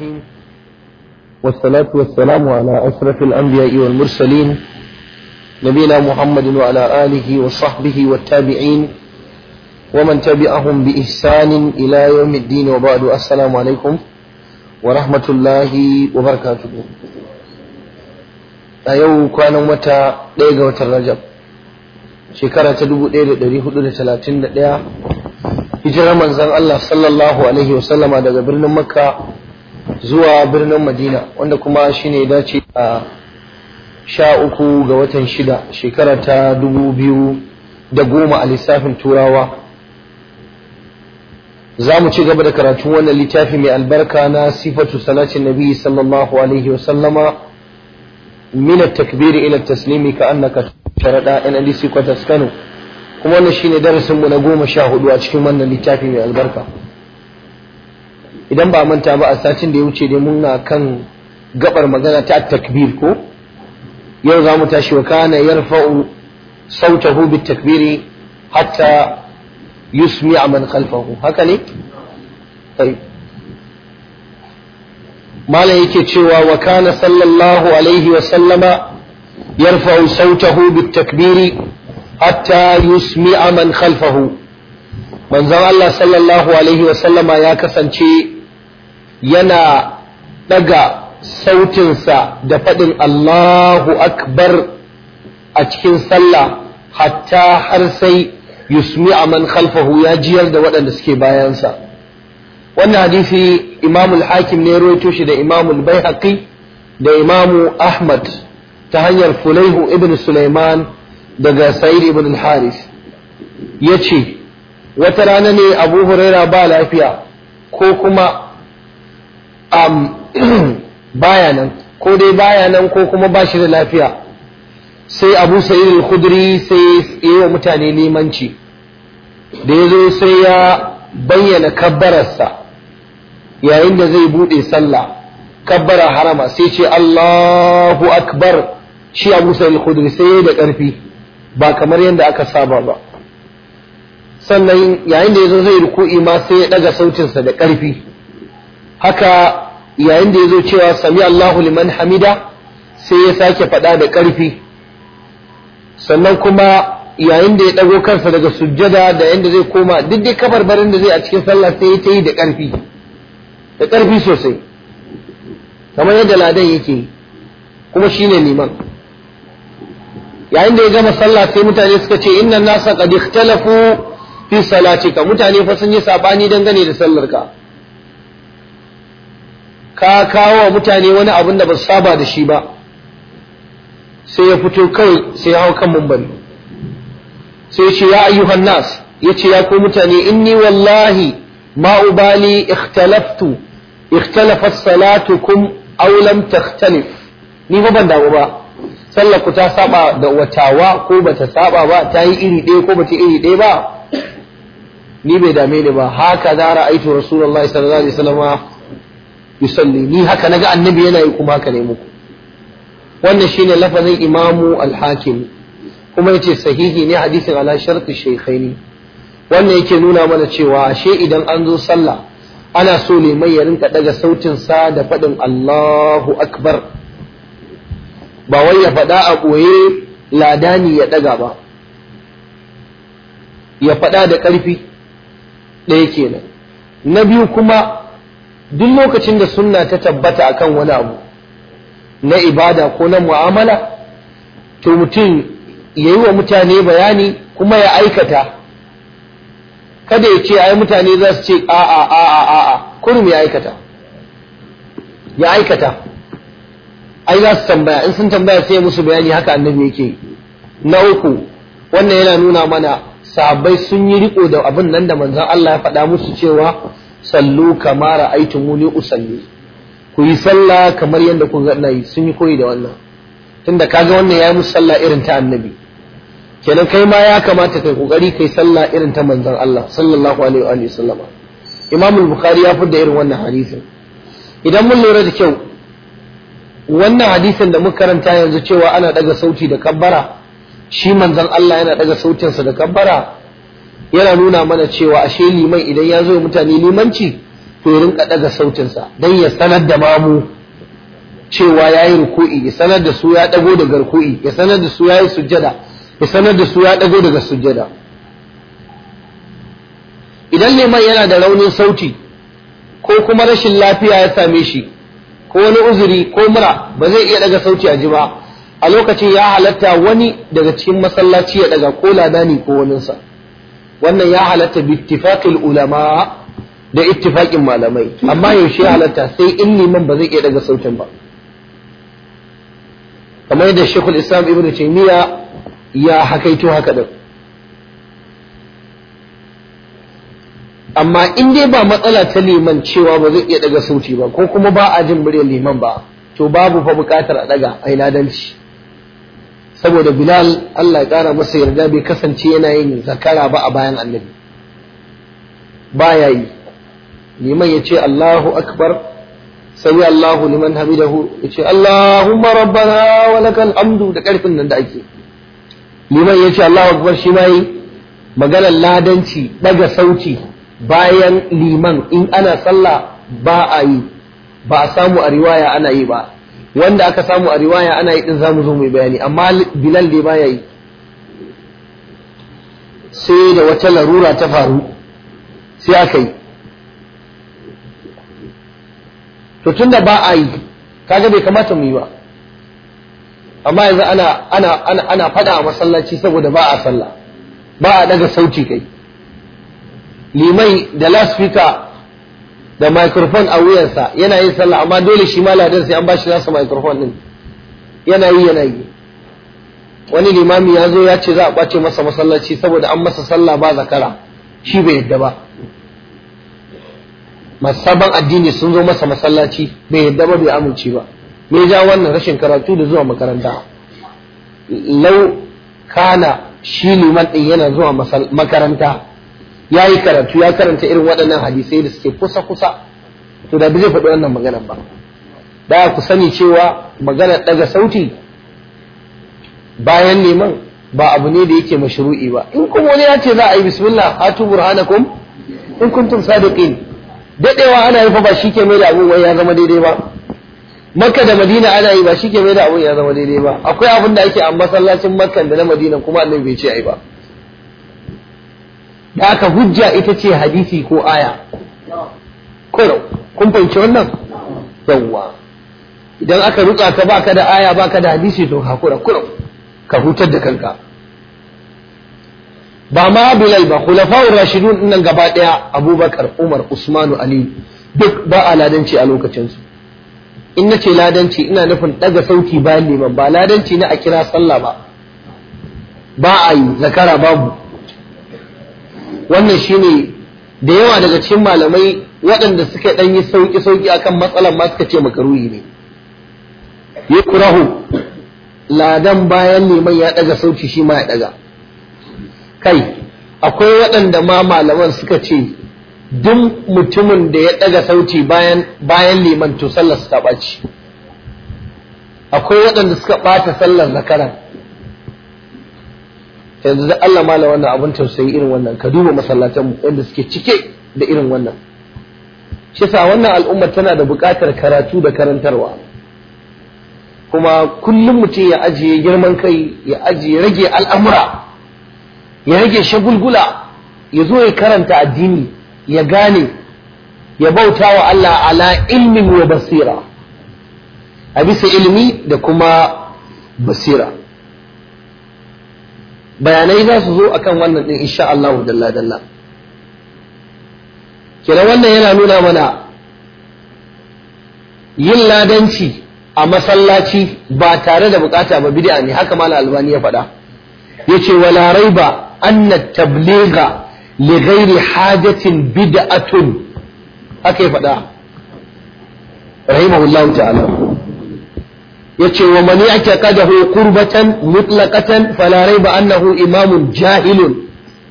الرحيم والصلاة والسلام على أشرف الأنبياء والمرسلين نبينا محمد وعلى آله وصحبه والتابعين ومن تبعهم بإحسان إلى يوم الدين وبعد السلام عليكم ورحمة الله وبركاته أيو كان متى ليغة الرجب shekara ta dubu ɗaya da ɗari hudu da talatin da ɗaya hijirar manzan Allah sallallahu alaihi wasallama daga birnin makka zuwa birnin madina wanda kuma shi ne dace a sha uku ga watan shida shekara ta dubu biyu da goma a lissafin turawa za mu ci gaba da karatun wannan littafi mai albarka na sifatu salatin nabi sallallahu alaihi wasallama min at-takbir ila at-taslimi ka annaka sharaɗa NLC Kwatas Kano kuma wannan shine darasin mu na goma sha hudu a cikin wannan littafi mai albarka idan ba manta ba a satin da ya wuce dai muna kan gabar magana ta takbir ko yau za mu tashi wa kana yarfa'u sautahu bit takbiri hatta yusmi'a man khalfahu haka ne طيب malam yake cewa wa kana sallallahu alaihi wa sallama يرفع صوته بالتكبير حتى يسمع من خلفه من زمان الله صلى الله عليه وسلم يا كسانشي ينا دقا sautinsa da faɗin Allahu Akbar a cikin sallah hatta har sai yusmi a man khalfahu ya jiyar da waɗanda suke bayansa wannan hadisi imamul hakim ne rawaito shi da imamul baihaqi da imamu ahmad ta hanyar Fulaihu ibn Sulaiman daga Sa'id ibn al-Haris ya ce, Wata rana ne Abu Huraira ba lafiya ko kuma um, baya nan, ko dai baya nan ko kuma ba shi da lafiya, sai Abu Sa'id al-Khudri sai yi wa mutane limanci, da ya zo sai ya bayyana kabbararsa yayin da zai buɗe sallah. kabbara harama sai ce Allahu akbar shi Abu Sa'id al-Khudri sai da ƙarfi ba kamar yadda aka saba ba sannan yayin da yazo zai ruku'i ma sai ya daga sautinsa da ƙarfi haka yayin da yazo cewa sami Allahu liman hamida sai ya sake faɗa da ƙarfi sannan kuma yayin da ya ɗago kansa daga sujjada da yanda zai koma duk dai kabarbarin da zai a cikin sallah sai ya ta yi da ƙarfi da ƙarfi sosai kamar yadda ladan yake kuma shine liman yayin da ya gama sallah sai mutane suka ce inna nasa qad ikhtalafu fi salatika mutane fa sun yi sabani dangane da sallarka ka kawo wa mutane wani abin da ba su saba da shi ba sai ya fito kai sai ya hau kan mumbari sai ya ce ya ayyuhan nas ya ce ya ku mutane inni wallahi ma ubali ikhtalaftu ikhtalafat salatukum aw lam takhtalif ni fa ban damu ba sallar ku ta saba da watawa ko bata saba ba ta yi iri ɗaya ko bata iri ɗaya ba ni bai dame ni ba haka za ra'aitu rasulullahi sallallahu alaihi wasallam yusalli ni haka naga annabi yana yi kuma haka ne muku wannan shine lafazin imamu al-hakim kuma yace sahihi ne hadisin ala sharti shaykhaini wannan yake nuna mana cewa ashe idan an zo sallah ana so liman ya rinka daga sautinsa da faɗin Allahu Akbar ba wai ya faɗa a ɓoye ladani ya ɗaga ba ya faɗa da ƙarfi ɗaya kenan na biyu kuma duk lokacin da sunna ta tabbata akan wani abu na ibada ko na mu'amala to mutum ya yi wa mutane bayani kuma ya aikata kada ya ce ai mutane za su ce a a a a a a kurum ya aikata ya aikata ai za su tambaya in sun tambaya sai musu bayani haka annabi yake na uku wannan yana nuna mana sahabbai sun yi riko da abin nan da manzon Allah ya faɗa musu cewa sallu kama ra'aytumuni usalli ku yi sallah kamar yadda kun ga yi sun yi koyi da wannan tunda kaga wannan yayi musu sallah irin ta annabi kenan kai ma ya kamata kai kokari kai sallah irin ta manzon Allah sallallahu alaihi wa sallam Imam al-Bukhari ya fidda irin wannan hadisin idan mun lura da kyau wannan hadisin da muka karanta yanzu cewa ana daga sauti da kabbara shi manzon Allah yana daga sautinsa da kabbara yana nuna mana cewa ashe liman idan ya zo mutane limanci to ya rinka daga sautinsa don ya sanar da mamu cewa ya yi ruku'i ya sanar da su ya dago daga ruku'i ya sanar da su ya yi sujjada ya sanar da su ya dago daga sujjada idan liman yana da raunin sauti ko kuma rashin lafiya ya same shi ko wani uzuri ko mura ba zai iya daga sauti a ji ba a lokacin ya halatta wani daga cikin masallaci ya daga ko ladani ko waninsa wannan ya halatta bi ittifaqil ulama da ittifaqin malamai amma yaushe ya halatta sai in liman ba zai iya daga sautin ba kamar yadda Sheikhul Islam Ibn Taymiyyah ya hakaito haka din amma in dai ba matsala ta liman cewa ba zai iya daga sauti ba ko kuma ba a jin muryar liman ba to babu fa bukatar a daga ai ladanci saboda Bilal Allah ya kara masa yarda bai kasance yana yin zakara ba a bayan annabi baya yi liman ya ce Allahu akbar sami Allahu liman hamidahu ya ce Allahumma rabbana wa lakal hamdu da karfin nan da ake liman ya ce Allahu akbar shi ma yi maganar ladanci daga sauti bayan liman in ana sallah ba a yi ba a samu a riwaya ana yi ba wanda aka samu a riwaya ana yi din zamu zo mai bayani amma bilal dai baya yi sai da wata larura ta faru sai aka yi to tunda ba a yi kaga bai kamata mu yi ba amma yanzu ana ana ana ana fada a masallaci saboda ba a sallah ba a daga sauti kai limai da lasfika da microphone a wuyansa yana yin sallah amma dole shi ma ladan sai an bashi nasa microphone din yana yi yana yi wani limami ya zo ya ce za a ɓace masa masallaci saboda an masa sallah ba zakara shi bai yadda ba masaban addini sun zo masa masallaci bai yadda ba bai amince ba me ja wannan rashin karatu da zuwa makaranta lau kana shi liman din yana zuwa makaranta ya yi karatu ya karanta irin waɗannan hadisai da suke kusa-kusa to da zai faɗi wannan maganar ba da ku sani cewa maganar ɗaga sauti bayan neman ba abu ne da yake mashru'i ba in kuma wani ya ce za a yi bismillah hatu burhanakum in kuntum sadiqin dadewa ana yi fa ba shi ke mai da abun wai ya zama daidai ba makka da madina ana yi ba shi ke mai da abun ya zama daidai ba akwai abin da ake a masallacin makka da na madina kuma annabi bai ce ai ba da aka hujja ita ce hadisi ko aya kurau kun fahimci wannan yawwa idan aka rutsa ka baka da aya baka da hadisi to hakura kurau ka hutar da kanka ba ma bilal ba khulafa'ur rashidun nan gaba daya abubakar umar usmanu ali duk ba a ladanci a lokacin su in nace ladanci ina nufin daga sauti bayan liman ba ladanci na a kira sallah ba ba a yi zakara babu wannan shine da yawa daga cikin malamai waɗanda suka ɗan yi sauƙi-sauƙi akan matsalar ma suka ce makaruhi ne ya kurahu ladan bayan liman ya ɗaga sauti shi ma ya ɗaga kai akwai waɗanda ma malaman suka ce duk mutumin da ya ɗaga sauti bayan bayan liman to sallar su ta ɓaci akwai waɗanda suka ɓata sallar zakaran yanzu da Allah mala wannan abin tausayi irin wannan ka duba masallatan mu yadda suke cike da irin wannan shi yasa wannan al'umma tana da buƙatar karatu da karantarwa kuma kullum mutum ya ajiye girman kai ya ajiye rage al'amura ya rage shagulgula ya zo ya karanta addini ya gane ya bauta wa Allah ala ilmin wa basira a bisa ilmi da kuma basira bayanai za su zo akan wannan din insha Allah dalla dalla kira wannan yana nuna mana yin ladanci a masallaci ba tare da bukata ba bid'a ne haka malam albani ya faɗa yace wala raiba anna tabligha li ghairi hajatin bid'atun haka ya faɗa rahimahullahu ta'ala yace wa man ya'taqadahu qurbatan mutlaqatan fala raiba annahu imamun jahilun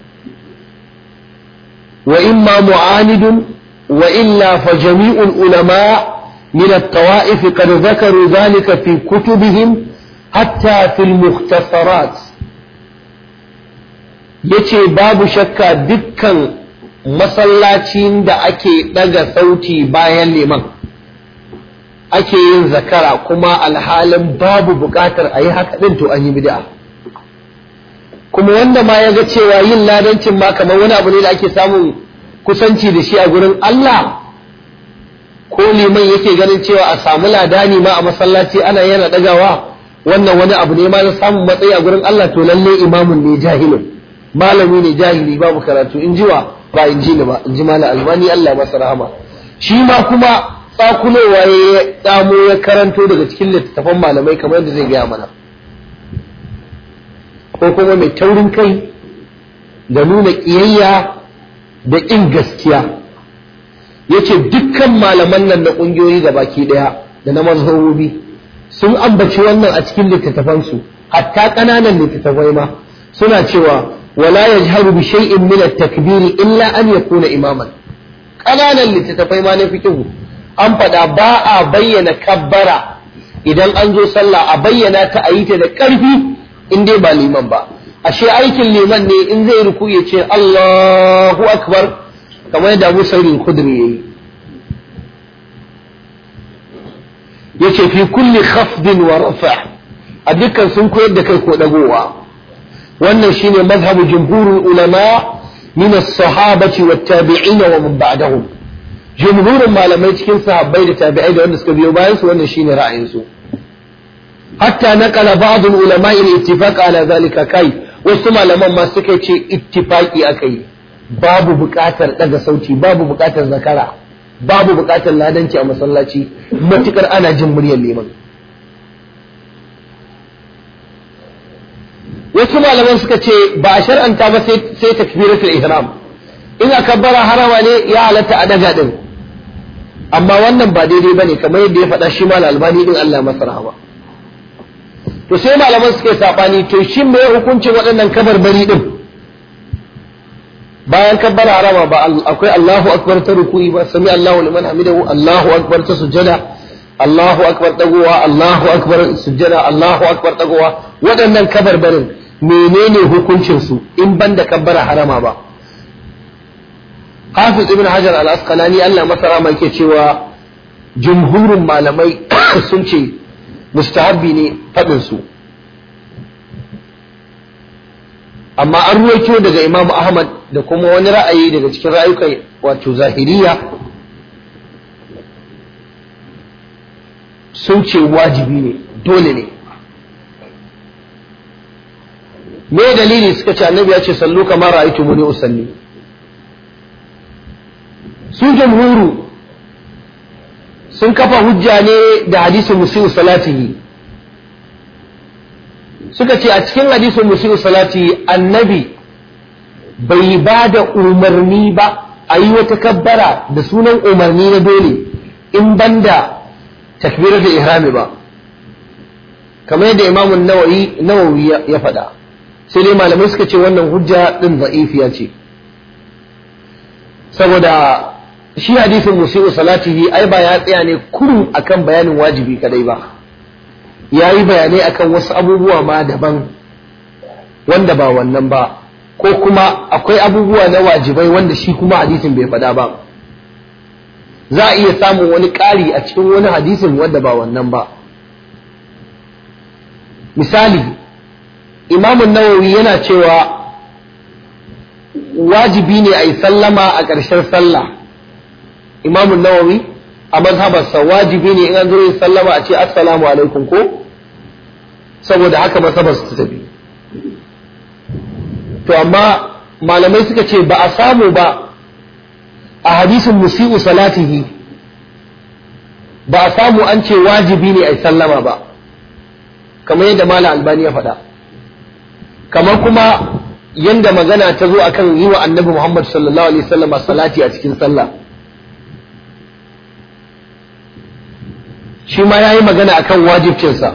wa imma mu'anidun wa illa fa jami'ul ulama من الطوائف قد ذكروا ذلك في كتبهم حتى في المختصرات yace babu shakka dukkan masallacin da ake ɗaga sauti bayan liman ake yin zakara kuma alhalin babu buƙatar a yi haka ɗin to an yi bid'a kuma wanda ma ya ga cewa yin ladancin ma kamar wani abu ne da ake samun kusanci da shi a gurin Allah ko liman yake ganin cewa a samu ladani ma a masallaci ana yana ɗagawa wannan wani abu ne ma na samun matsayi a gurin Allah to lalle imamun ne jahilin malami ne jahili babu karatu in jiwa ba in ji ni ba in ji malam albani Allah masa rahama shi ma kuma tsakulowa ya tsamo ya karanto daga cikin littattafan malamai kamar yadda zai gaya mana ko kuma mai taurin kai da nuna ƙiyayya da ƙin gaskiya yace dukkan malaman nan na ƙungiyoyi da baki ɗaya da na mazhabobi sun ambaci wannan a cikin littattafansu hatta ƙananan littattafai ma suna cewa wala yajharu bi shay'in min at-takbiri illa an yakuna imaman ƙananan littattafai ma na fiqhu an faɗa ba a bayyana kabbara idan an zo sallah a bayyana ta a yi ta da ƙarfi in dai ba liman ba ashe aikin liman ne in zai ruku ya ce Allahu akbar kamar yadda Abu Sa'id al-Khudri yayi yace fi kulli khafdin wa rafa' a dukkan sun koyar da kai ko dagowa wannan shine mazhabu jumhurul ulama min as-sahabati wat tabi'in wa man ba'dahum jumhurin malamai cikin sahabbai da tabi'ai da wanda suka biyo bayan su wannan shine ra'ayin su hatta naqala ba'd al-ulama al-ittifaq ala zalika kai wasu malaman ma suka ce ittifaqi akai babu buƙatar daga sauti babu buƙatar zakara babu buƙatar ladanci a masallaci matukar ana jin muryar liman wasu malaman suka ce ba a shar'anta ba sai takbiratul ihram in aka bara harama ne ya halatta a daga din amma wannan ba daidai bane kamar yadda ya faɗa shi mal albani din Allah masa rahama to sai malaman suke sabani to shin me hukuncin waɗannan kabarbari din bayan kabbara harama ba akwai Allahu akbar ta ruku'i ba sami Allahu liman hamidahu Allahu akbar ta sujjada Allahu akbar dagowa Allahu akbar sujjada Allahu akbar dagowa waɗannan kabarbarin menene hukuncin su in banda kabbara harama ba Hafiz ibn Hajar al-Asqalani Allah masa rama yake cewa jumhurin malamai sun ce mustahabbi ne faɗin su amma an ruwaito daga Imam Ahmad da kuma wani ra'ayi daga cikin ra'ayukan wato zahiriya sun ce wajibi ne dole ne me dalili suka ce annabi ya ce sallu kamar ra'aytu muni usalli su jamhuru sun kafa hujja ne da hadisin musiu salatihi suka ce a cikin hadisin musiu salatihi annabi bai ba da umarni ba a yi wata kabbara da sunan umarni na dole in banda takbirar da ihrami ba kamar yadda imamun nawawi ya faɗa sai dai malamai suka ce wannan hujja ɗin za'ifiya ce saboda shi hadisin musi'u salatihi ai ba ya tsaya ne kurum akan bayanin wajibi kadai ba ya yi bayanai akan wasu abubuwa ma daban wanda ba wannan ba ko kuma akwai abubuwa na wajibai wanda shi kuma hadisin bai faɗa ba za a iya samun wani ƙari a cikin wani hadisin wanda ba wannan ba misali imamun nawawi yana cewa wajibi ne a yi sallama a ƙarshen sallah imamun nawawi a mazhabarsa wajibi ne in an zo yin sallama a ce assalamu alaikum ko saboda haka mazhabarsa ta tafi to amma malamai suka ce ba a samu ba a hadisin musi'u salatihi ba a samu an ce wajibi ne a yi sallama ba kamar yadda malam albani ya faɗa kamar kuma yanda magana ta zo akan yi wa annabi muhammad sallallahu alaihi wasallam salati a cikin sallah shi ma ya yi magana akan wajibcinsa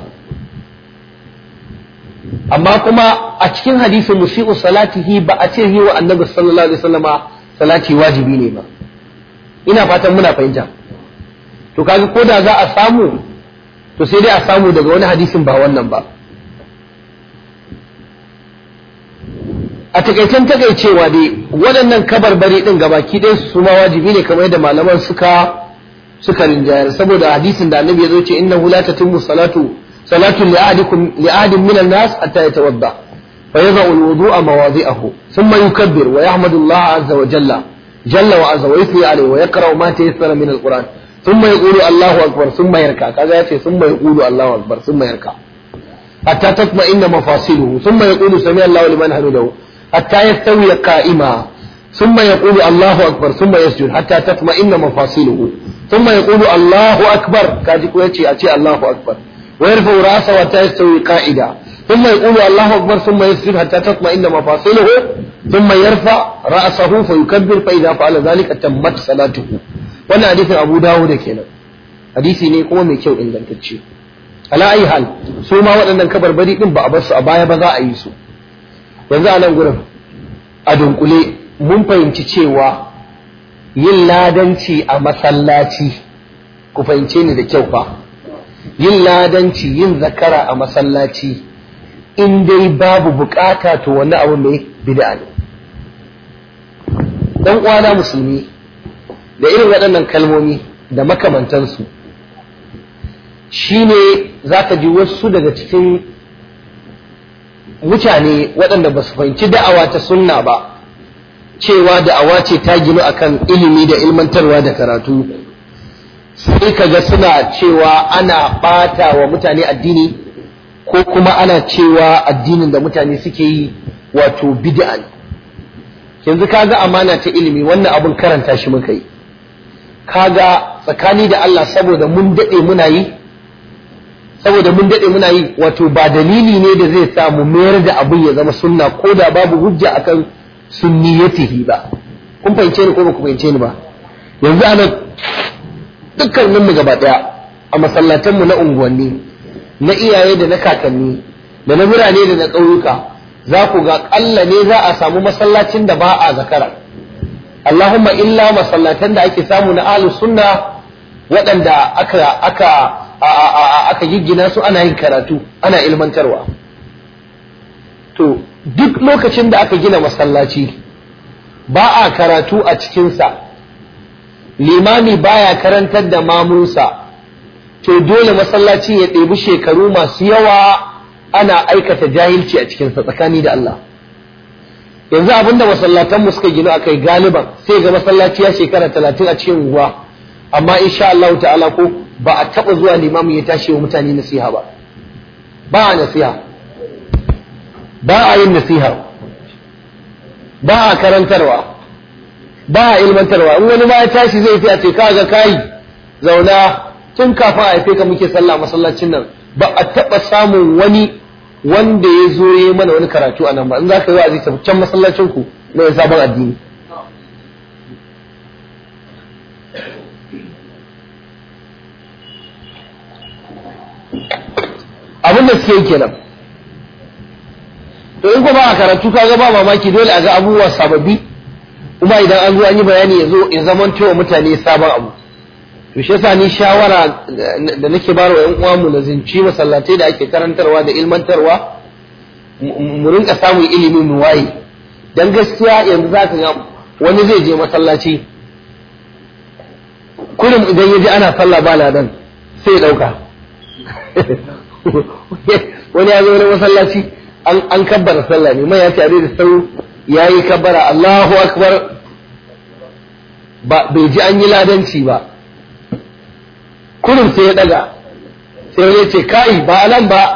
amma kuma a cikin hadisin musi'u salatihi ba a ce yi wa annabi sallallahu alaihi wasallama salati wajibi ne ba ina fatan muna fahimta to kaga ko da za a samu to sai dai a samu daga wani hadisin ba wannan ba a takaicen takaicewa dai waɗannan kabarbari ɗin gabaki ɗaya su ma wajibi ne kamar yadda malaman suka suka rinjayar saboda hadisin da annabi ya zo ce innahu la tatimmu salatu salatu li ahadikum li ahadin min an-nas hatta yatawadda fa yadh'u al-wudu'a mawadi'ahu thumma yukabbir wa yahmadu Allah azza wa jalla jalla wa azza wa yuthni alayhi wa yaqra'u ma tayassara min al-Qur'an thumma yaqulu Allahu akbar thumma yarka kaga yace thumma yaqulu Allahu akbar thumma yarka hatta tatma'inna mafasiluhu thumma yaqulu sami Allahu liman hamidahu hatta yastawi qa'ima ثم يقول الله أكبر ثم يسجد حتى تطمئن مفاصله ثم يقول الله أكبر كاجي كويتشي أتي الله أكبر ويرفع رأسه حتى يستوي قائدا ثم يقول الله أكبر ثم يسجد حتى تطمئن مفاصله ثم يرفع رأسه فيكبر فإذا فعل ذلك تمت صلاته وانا حديث أبو داود كنا حديثي ne kuma mai kyau ingantacce ala ayi hal su ma waɗannan kabarbari din ba a bar su a baya ba za a yi su yanzu a nan gurin a dunkule mun fahimci cewa yin ladanci a masallaci ku fahimce ni da kyau fa yin ladanci yin zakara a masallaci in dai babu bukata to wani abu mai bid'a ne dan uwana musulmi da irin waɗannan kalmomi da makamantansu shine zaka ji wasu daga cikin mutane waɗanda ba su fahimci da'awa ta sunna ba cewa da'awa ce ta ginu akan ilimi da ilmantarwa da karatu sai kaga suna cewa ana ɓata wa mutane addini ko kuma ana cewa addinin da mutane suke yi wato bid'a ne yanzu kaga amana ta ilimi wannan abun karanta shi muka yi kaga tsakani da Allah saboda mun daɗe muna yi saboda mun daɗe muna yi wato ba dalili ne da zai sa mu mayar da abin ya zama sunna ko da babu hujja akan sunniyatihi ba kun fahimce ni ko ba ku fahimce ni ba yanzu ana dukkanin mu gaba daya a masallatan mu na unguwanni na iyaye da na kakanni da na birane da na ƙauyuka za ku ga ƙalla ne za a samu masallacin da ba a zakara Allahumma illa masallatan da ake samu na ahlus sunna waɗanda aka aka aka giggina su ana yin karatu ana ilmantarwa to duk lokacin da aka gina masallaci ba a karatu a cikinsa limami baya karantar da mamunsa to dole masallaci ya ɗebi shekaru masu yawa ana aikata jahilci a cikinsa tsakani da Allah yanzu abinda masallatanmu suka gina a kai galiban sai ga masallaci ya shekara talatin a cikin unguwa amma insha Allah ta'ala ko ba a taɓa zuwa limamin ya tashi wa mutane nasiha ba ba a nasiha ba a yin nasiha ba a karantarwa ba a ilmantarwa in wani ma ya tashi zai fi a ce kaga kai zauna tun kafin a haife ka muke sallah masallacin nan ba a taɓa samun wani wanda ya zo ya mana wani karatu a nan ba in za ka yi wa'azi tafi can masallacin ku na yin sabon addini abin da suke yi kenan to in kuma a karatu kaga ba mamaki dole a ga abubuwa sababbi kuma idan an zo an yi bayani ya zo ya zaman cewa mutane sabon abu to shi yasa ni shawara da nake ba wa 'yan uwa mu lazinci masallatai da ake karantarwa da ilmantarwa mu rinka samun ilimi mu waye dan gaskiya yanzu za ka ga wani zai je masallaci kullum idan ya ji ana sallah ba ladan sai ya dauka wani ya zo wani masallaci an kabbara sallah ne mai ya tare da sau ya yi kabbara Allahu akbar ba bai ji an yi ladanci ba kullum sai ya daga sai wani ce kai ba nan ba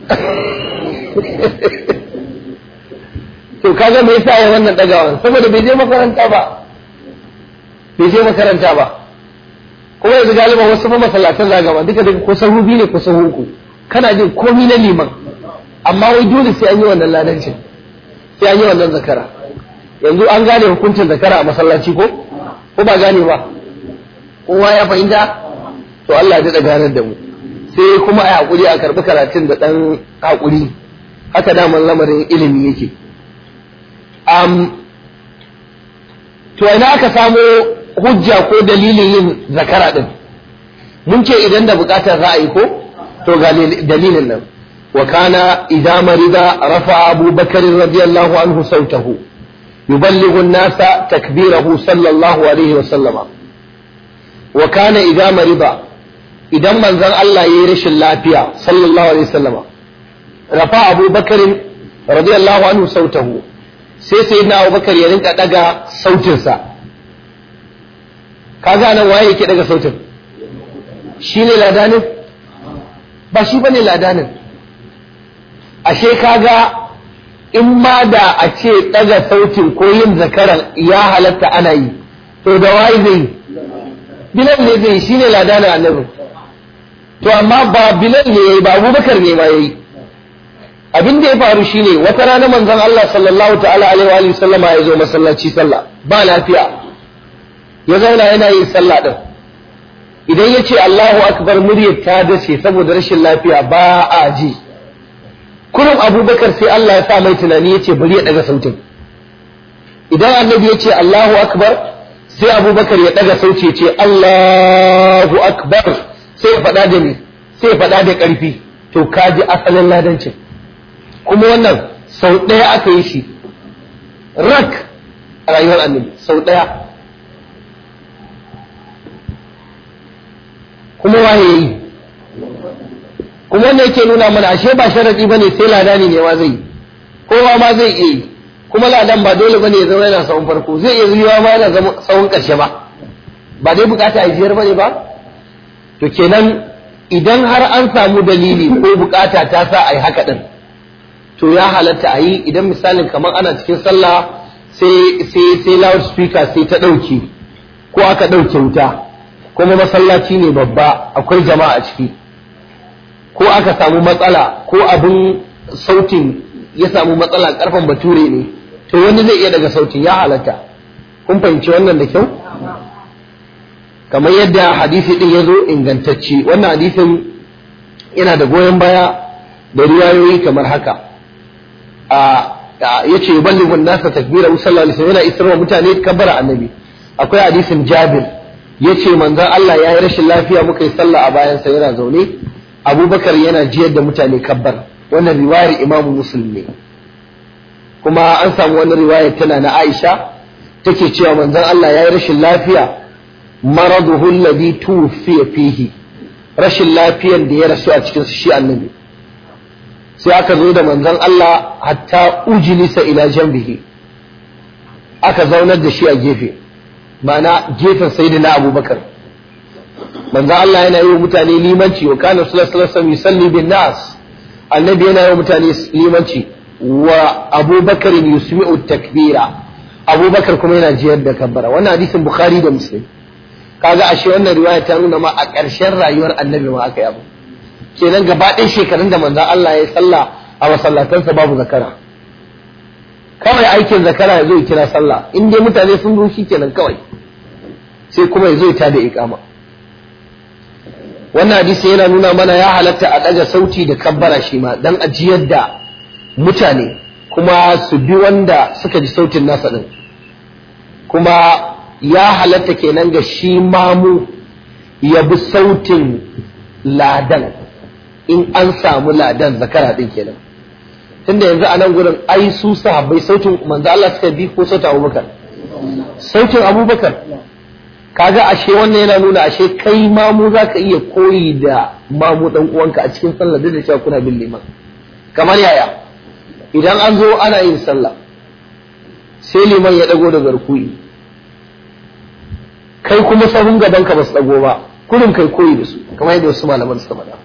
to kaga me yasa ya wannan dagawan saboda bai je makaranta ba bai je makaranta ba kuma yanzu galiban wasu ma masallatan zagaba duka duka ko sahu biyu ne ko sahu uku kana jin komi na liman amma wai dole sai an yi wannan ladancin sai an yi wannan zakara yanzu an gane hukuncin zakara a masallaci ko ko ba gane ba kowa ya fahimta to Allah ya ganar da mu sai kuma a hakuri a karbi karatun da dan hakuri haka daman lamarin ilimi yake um, to ina aka samo hujja ko dalilin yin zakara din mun ce idan da bukatar ra'ayi ko to ga dalilin nan wa kana idza marida rafa Abu Bakar radiyallahu anhu sautahu yuballighu an-nasa takbirahu sallallahu alaihi wa sallama wa kana idza marida idan manzon Allah yayi rashin lafiya sallallahu alaihi wa sallama rafa Abu Bakar radiyallahu anhu sautahu sai sayyidina Abu Bakar ya rinka daga sautinsa kaga nan waye yake daga sautin shi ne ladanin ba shi bane ladanin ashe kaga in ma da a ce daga sautin ko yin zakaran ya halatta ana yi to da waye zai bilal ne zai shi ne ladanin annabi to amma ba bilal ne yayi ba abubakar ne ma yayi abin da ya faru shine wata rana manzon Allah sallallahu ta'ala alaihi wa sallama ya zo masallaci sallah ba lafiya ya zauna yana yin sallah din idan ya ce Allahu akbar muryar ta dace saboda rashin lafiya ba a ji kurum abubakar sai Allah ya sa mai tunani ya ce bari ya daga sautin idan annabi ya ce Allahu akbar sai abubakar ya daga sauti ya ce Allahu akbar sai ya faɗa da ni sai ya faɗa da ƙarfi to ka ji asalin ladancin kuma wannan sau ɗaya aka yi shi rak a rayuwar annabi sau ɗaya kuma waye yi kuma wanda yake nuna mana ashe ba sharadi bane sai ladani ne ma zai kowa ma zai iya yi kuma ladan ba dole bane ya zama yana sahun farko zai iya zuwa ma yana zama sahun karshe ba ba dai bukata a jiyar bane ba to kenan idan har an samu dalili ko bukata ta sa a yi haka din to ya halatta a yi idan misalin kamar ana cikin sallah sai sai sai loudspeaker sai ta dauke ko aka dauke wuta kuma masallaci ne babba akwai jama'a a ciki ko aka samu matsala ko abin sautin ya samu matsala karfan bature ne to wani zai iya daga sautin ya halatta kun fahimci wannan da kyau kamar yadda hadisi din ya zo ingantacce wannan hadisin yana da goyon baya da riwayoyi kamar haka a yace yuballighu an-nasa takbira sallallahu alaihi wasallam yana isarwa mutane kabbara annabi akwai hadisin Jabir ya ce manzan Allah ya yi rashin lafiya muka yi sallah a bayansa yana zaune abubakar yana jiyar da mutane kabbar wannan riwayar imamu muslim ne kuma an samu wani riwayar tana na aisha take cewa manzan Allah ya yi rashin lafiya maraduhu alladhi tufiya fihi rashin lafiyan da ya rasu a cikin shi annabi sai aka zo da manzan Allah hatta ujilisa ila janbihi aka zaunar da shi a gefe ma'ana gefen sayyidina abubakar manzo Allah yana yi wa mutane limanci wa kana sallallahu alaihi wasallam yusalli bin nas annabi yana yi wa mutane limanci wa abubakar yusmi'u takbira abubakar kuma yana jiyar da kabbara wannan hadisin bukhari da muslim kaga ashe wannan riwaya ta nuna ma a ƙarshen rayuwar annabi ma aka yi abu kenan gaba ɗaya shekarun da manzo Allah ya yi sallah a masallatansa babu zakara kawai aikin zakara ya zo ya kira sallah in dai mutane sun zo shi kenan kawai sai kuma ya zo ya tada iqama wannan hadisi yana nuna mana ya halatta a ɗaga sauti da kabbara shi ma dan ajiyar da mutane kuma su bi wanda suka ji sautin nasa din kuma ya halatta kenan ga shi mamu ya bi sautin ladan in an samu ladan zakara din kenan tunda yanzu a nan gurin ai su sahabbai sautin manzo Allah suka bi ko sautin Abubakar sautin Abubakar kaga ashe wannan yana nuna ashe kai mamu zaka iya koyi da mamu dan uwanka a cikin sallah da cewa kuna bin liman kamar yaya idan an zo ana yin sallah sai liman ya dago da garkuyi kai kuma sahun gaban ka basu dago ba kurin kai koyi da su kamar yadda wasu malaman suka faɗa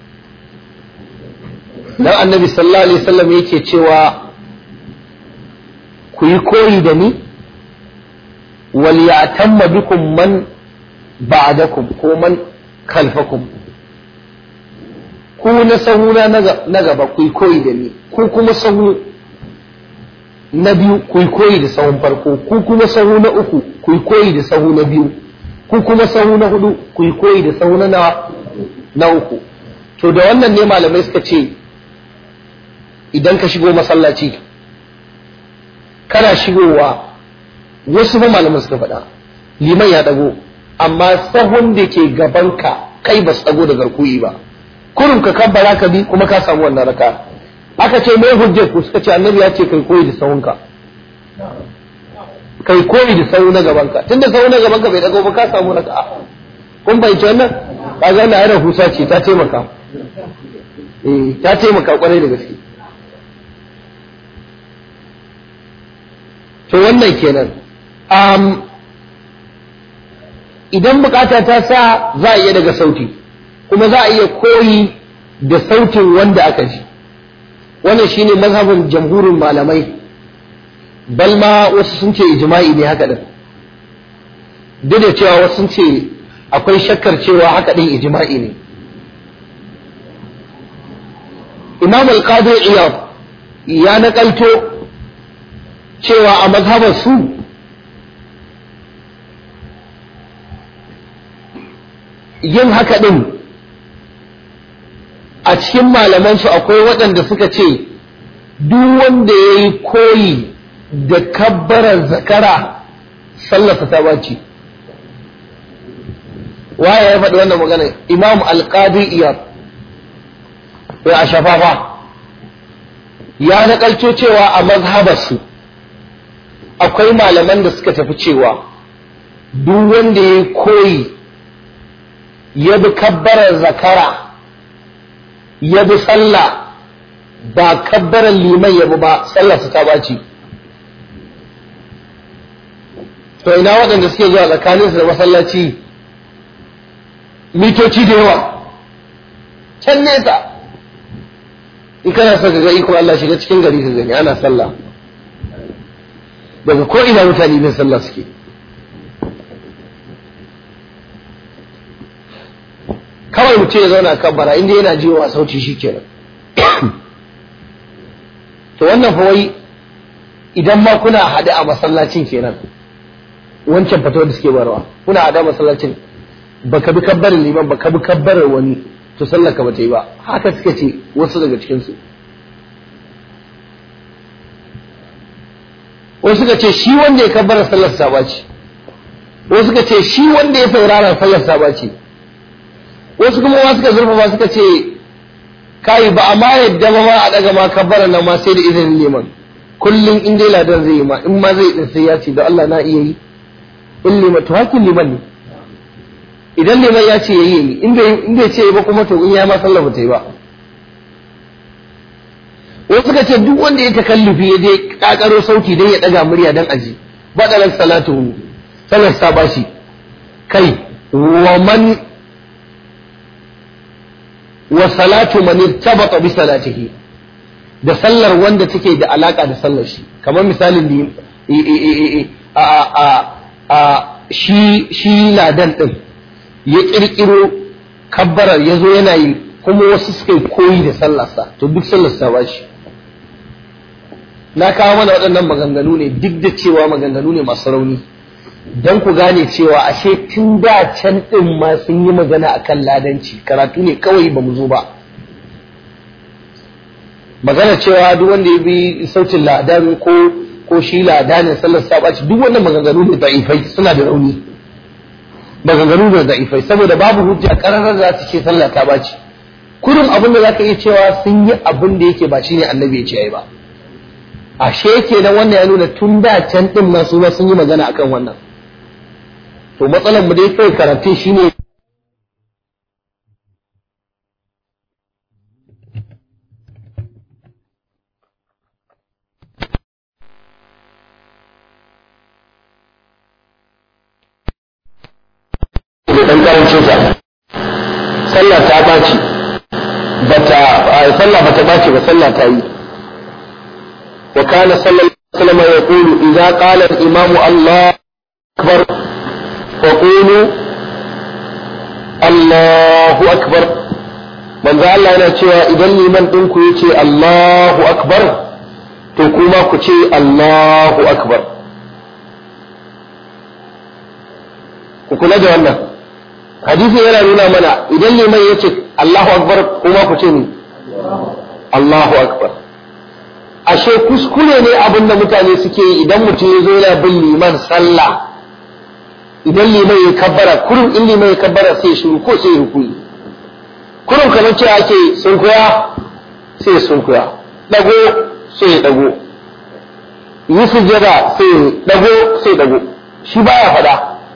dan annabi sallallahu alaihi wasallam yake cewa ku yi koyi da ni wal ya'tamma bikum man ba'dakum ko man khalfakum ku na sahuna na gaba ku yi koyi da ni ku kuma sahu na biyu ku yi koyi da sahun farko ku kuma sahu na uku ku yi koyi da sahu na biyu ku kuma sahu na hudu ku yi koyi da sahu na na uku to da wannan ne malamai suka ce idan ka shigo masallaci kana shigowa wasu ba malaman suka faɗa liman ya ɗago amma sahun da ke gabanka kai ba su ɗago da garkuyi ba kurum ka kabbara ka bi kuma ka samu wannan raka aka ce mai hujjar ku suka ce annabi ya ce kai koyi da sahunka kai koyi da sahu na gabanka tunda sahu na gabanka bai dago ba ka samu raka kun bai wannan kaga wannan ayar husa ce ta taimaka eh ta taimaka kwarai da gaske to wannan kenan um, idan bukata ta sa za a iya daga sauti kuma za a iya koyi da sautin wanda aka ji wannan shine mazhabin jamhurin malamai bal ma wasu sun ce ijma'i ne haka din duk da cewa wasu sun ce akwai shakkar cewa haka din ijma'i ne imam al-qadi iyad ya nakalto cewa a mazhabar su yin haka din a cikin malamansu akwai waɗanda suka ce duk wanda ya yi koyi da kabbarar zakara sallarsa ta baci waye ya faɗi wannan magana imam alƙadi iyar ya a shafafa ya naƙalco cewa a mazhabarsu akwai malaman da suka tafi cewa duk wanda ya yi koyi ya bi kabbarar zakara ya bi sallah ba kabbarar liman ya bi ba sallarsa ta baci to ina waɗanda suke zuwa tsakaninsu da masallaci mitoci da yawa can nesa in kana so ka ga ikon Allah shiga cikin gari ka gani ana sallah daga ko ina mutane bin sallah suke kawai mutum ya zauna kabbara inda yana jiwa sauti shi kenan to wannan fa wai idan ma kuna haɗe a masallacin kenan wancan fatawar da suke barwa kuna haɗe a masallacin baka bi kabbarin liman baka bi kabbarar wani to sallar ka bata yi ba haka suka ce wasu daga cikin su wasu suka ce shi wanda ya kabbara sallar sa bace wasu suka ce shi wanda ya saurara sallar sa bace wasu kuma ma suka zurfafa suka ce kai ba amma yadda ba ma a daga ma kabbara nan ma sai da izinin liman kullum in dai ladan zai yi ma in ma zai din sai ya ce da Allah na iya yi in liman to hakin liman ne idan liman ya ce yayi yi in bai in bai ce ba kuma to in ya ma sallah ba ta yi ba wasu suka ce duk wanda ya takallufi ya je kakaro sauti dan ya daga murya dan aji badalan salatu salar sa bashi kai wa man wa salatu man irtabata bi salatihi da sallar wanda take da alaka da sallar shi kamar misalin a a a shi shi ladan din ya kirkiro kabbarar ya zo yana yi kuma wasu suka yi koyi da sallarsa to duk sallarsa ba shi na kawo mana waɗannan maganganu ne duk da cewa maganganu ne masu rauni don ku gane cewa ashe tun da can ɗin ma sun yi magana akan ladanci karatu ne kawai ba mu zo ba magana cewa duk wanda ya bi sautin ladan ko ko shi ladanin sallar sabaci duk wannan maganganu ne da'ifai suna da rauni maganganu da da'ifai saboda babu hujja kararar za ta ce sallah ta baci kurin abin da zaka iya cewa sun yi abin da yake ba shine annabi ya ce ai ba ashe kenan wannan ya nuna tun da can din ma su sun yi magana akan wannan to matsalar mu dai kai karatu shine dan karancin sa sallah ta baci bata sallah bata baci ba sallah ta yi wa kana sallallahu alaihi wasallam yaqulu idza qala al-imamu Allah akbar fa qulu Allahu akbar manzo Allah yana cewa idan liman din ku yace Allahu akbar to kuma ku ce Allahu akbar ku kula da wannan hadisi yana nuna mana idan liman ya ce Allahu akbar kuma ku ce ni Allahu akbar ashe kuskure ne abin da mutane suke yi idan mutum ya zo yana bin liman sallah idan liman ya kabbara kurin in liman ya kabbara sai shiru ko sai rukuni kurin kamar cewa ake sunkuya sai ya sunkuya dago sai ya dago yi sujjada sai ya dago sai ya dago shi baya faɗa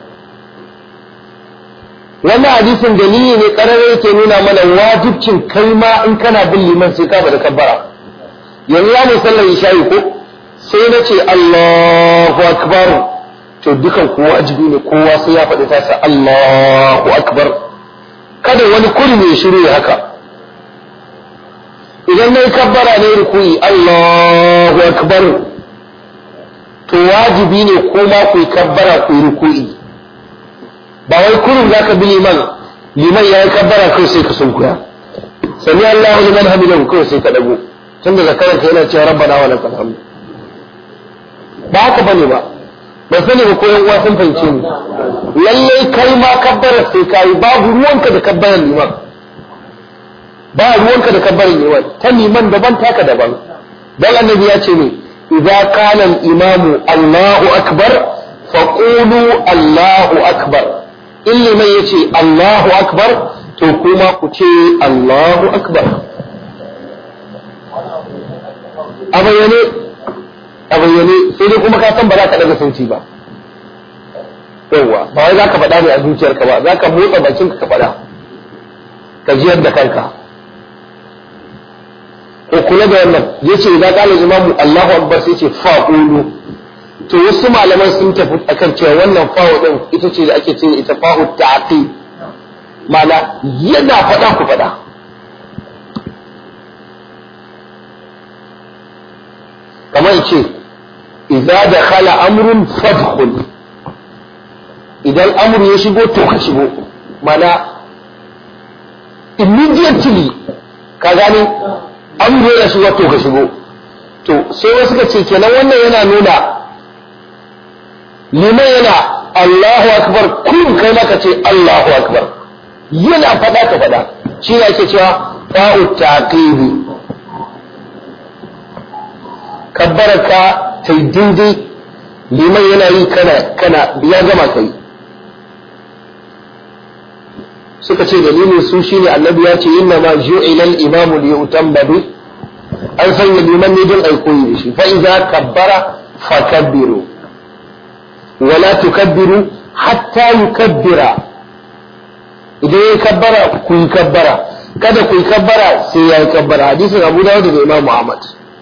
wannan hadisin dalili ne ƙararra yake nuna mana wajibcin kai ma in kana bin liman sai ka bada kabbara yanzu ya ne sallar isha'i ko sai na ce Allahu akbar to dukan ku wajibi ne kowa sai ya faɗi tasa Allahu akbar kada wani kurmi ya shiru haka idan na yi kabbara ne rukuyi Allahu akbar to wajibi ne ko ma ku yi kabbara ku yi rukuyi ba wai kurin za ka bi liman liman ya yi kabbara kawai sai ka sunkuya sami Allahu liman hamidan kawai sai ka dago tunda zakaran ka yana cewa rabbana wa lakal hamd ba haka bane ba ba sani ba ko yan uwa sun fahimce ni lallai kai ma kabbara sai kai babu ruwanka da kabbaran liman ba ruwanka da kabbaran liman ta liman daban taka daban dan annabi ya ce ne idza qala al-imamu Allahu akbar faqulu Allahu akbar in liman ya ce Allahu akbar to kuma ku ce Allahu akbar a bayyane a bayyane sai dai kuma ka san ba za ka daga sauti ba yawwa ba wai za ka faɗa ne a zuciyarka ba za ka motsa bakinka ka faɗa ka jiyar da kanka ko kula da wannan ya ce za ƙalar imamu Allahu akbar sai ce fa'ulu to wasu malaman sun tafi akan cewa wannan fa'u din ita ce da ake ce ita fa'u ta'qi ma'ana yana faɗa ku faɗa kamar ce idza dakhala amrun fadkhul idan amru ya shigo to ka shigo mana immediately ka gane amru ya shigo to ka shigo to sai wasu ka ce kenan wannan yana nuna liman yana Allahu akbar kun kai maka ce Allahu akbar yana faɗa ka faɗa shi ne ake cewa fa'u taqibi kabbaraka ta yi daidai liman yana yi kana kana ya gama kai suka ce dalilin su shine annabi ya ce inna ma ju'ila al-imam li yutamma bi an sanya liman ne don ai koyi da shi fa idza kabbara fakabbiru wa la tukabbiru hatta yukabbira idan ya kabbara ku yi kabbara kada ku yi kabbara sai ya yi kabbara hadisin Abu Dawud da Imam Muhammad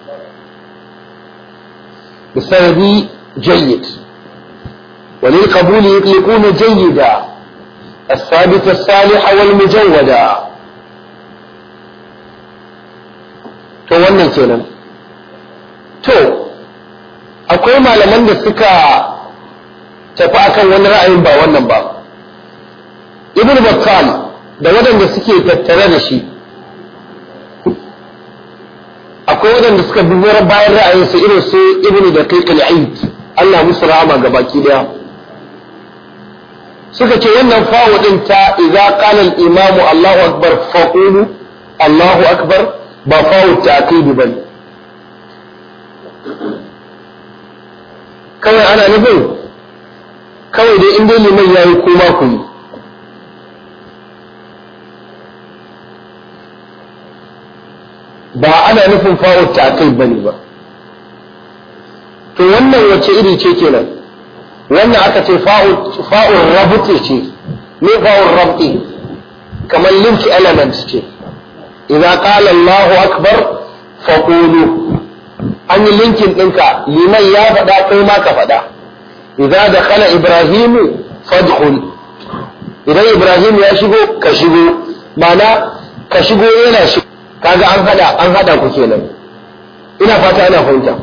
بسبب جيد وللقبول يطلقون جيدا الثابت الصالح والمجودا to wannan kenan to akwai malaman da suka tafi akan wani ra'ayin ba wannan ba ibn battal da waɗanda suke tattare da shi akwai waɗanda suka bi bayan ra'ayinsa irin su ibnu da kai aid Allah musu rahama ga baki daya suka ce wannan fawo din ta idza qala al-imamu Allahu akbar faqulu Allahu akbar ba fawo ta'kid bane kawai ana nufin kawai dai in dai liman yayi kuma ku yi ba ana nufin fa'ul ta'qil bane ba to wannan wace iri ce kenan wannan aka ce fa'ul fa'ul rabti ce me fa'ul rabti kamar link element ce idza qala Allahu akbar faqulu an yi linkin ɗinka liman ya faɗa kai ma ka faɗa idza dakhala ibrahimu fadkhul idan ibrahim ya shigo ka shigo ma'ana ka shigo yana shigo kaga an hada an hada ku kenan ina fata ana fahimta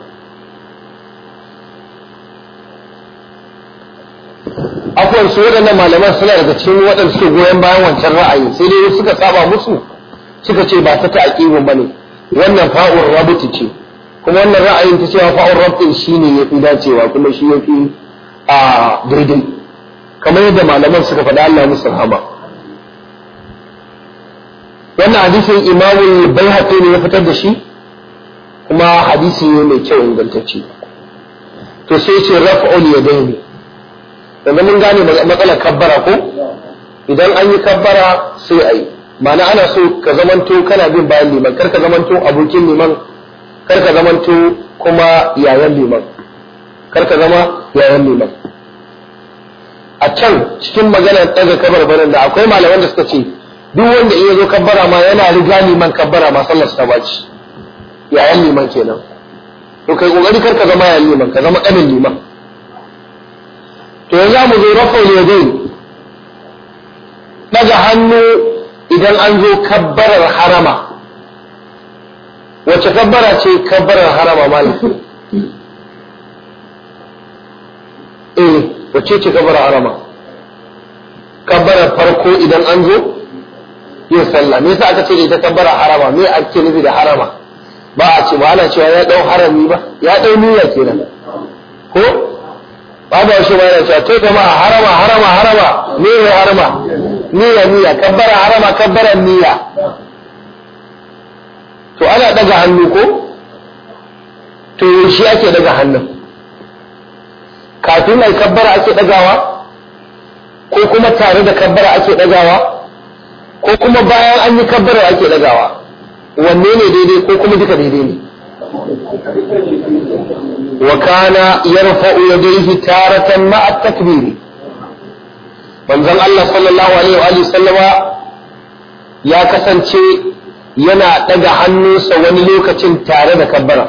akwai su waɗannan malaman suna daga cikin waɗanda suke goyon bayan wancan ra'ayi sai dai suka saba musu suka ce ba ta ta'aqibun bane wannan fa'ur rabti ce kuma wannan ra'ayin ta cewa fa'ur rabti shine yafi dacewa kuma shi yafi a daidai kamar yadda malaman suka faɗa Allah musu rahama wannan hadisin imamul baihaqi ne ya fitar da shi kuma hadisi ne mai kyau ingantacce to sai ce raf'ul yadaini yanzu mun gane matsalar kabbara ko idan an yi kabbara sai a yi ma'ana ana so ka zamanto kana bin bayan liman kar ka zamanto abokin liman kar ka zamanto kuma yayan liman kar ka zama yayan liman a can cikin maganar ɗaga kabarbarin da akwai malaman da suka ce duk wanda iya zo kabbara ma yana riga liman kabbara ma sallar ta baci yayan liman kenan to kai kokari kar ka zama yayan liman ka zama ƙanin liman to yanzu mu zo rafa ne daga hannu idan an zo kabbarar harama wace kabbara ce kabbarar harama maliki eh wace ce kabbarar harama kabbarar farko idan an zo yin sallah me yasa aka ce da ita kabbarar harama me ake nufi da harama ba a ce ba ana cewa ya dau harami ba ya dau niyya kenan ko ba ba shi ba yana cewa to jama'a harama harama harama me ne harama niyya niyya kabbara harama kabbaran niyya to ana daga hannu ko to shi ake daga hannun kafin ai kabbara ake dagawa ko kuma tare da kabbara ake dagawa ko kuma bayan an yi kabbara ake dagawa wanne ne daidai ko kuma duka daidai ne wa kana yarfa'u yadayhi taratan ma'a takbiri manzon Allah sallallahu alaihi wa sallama ya kasance yana daga hannunsa wani lokacin tare da kabbara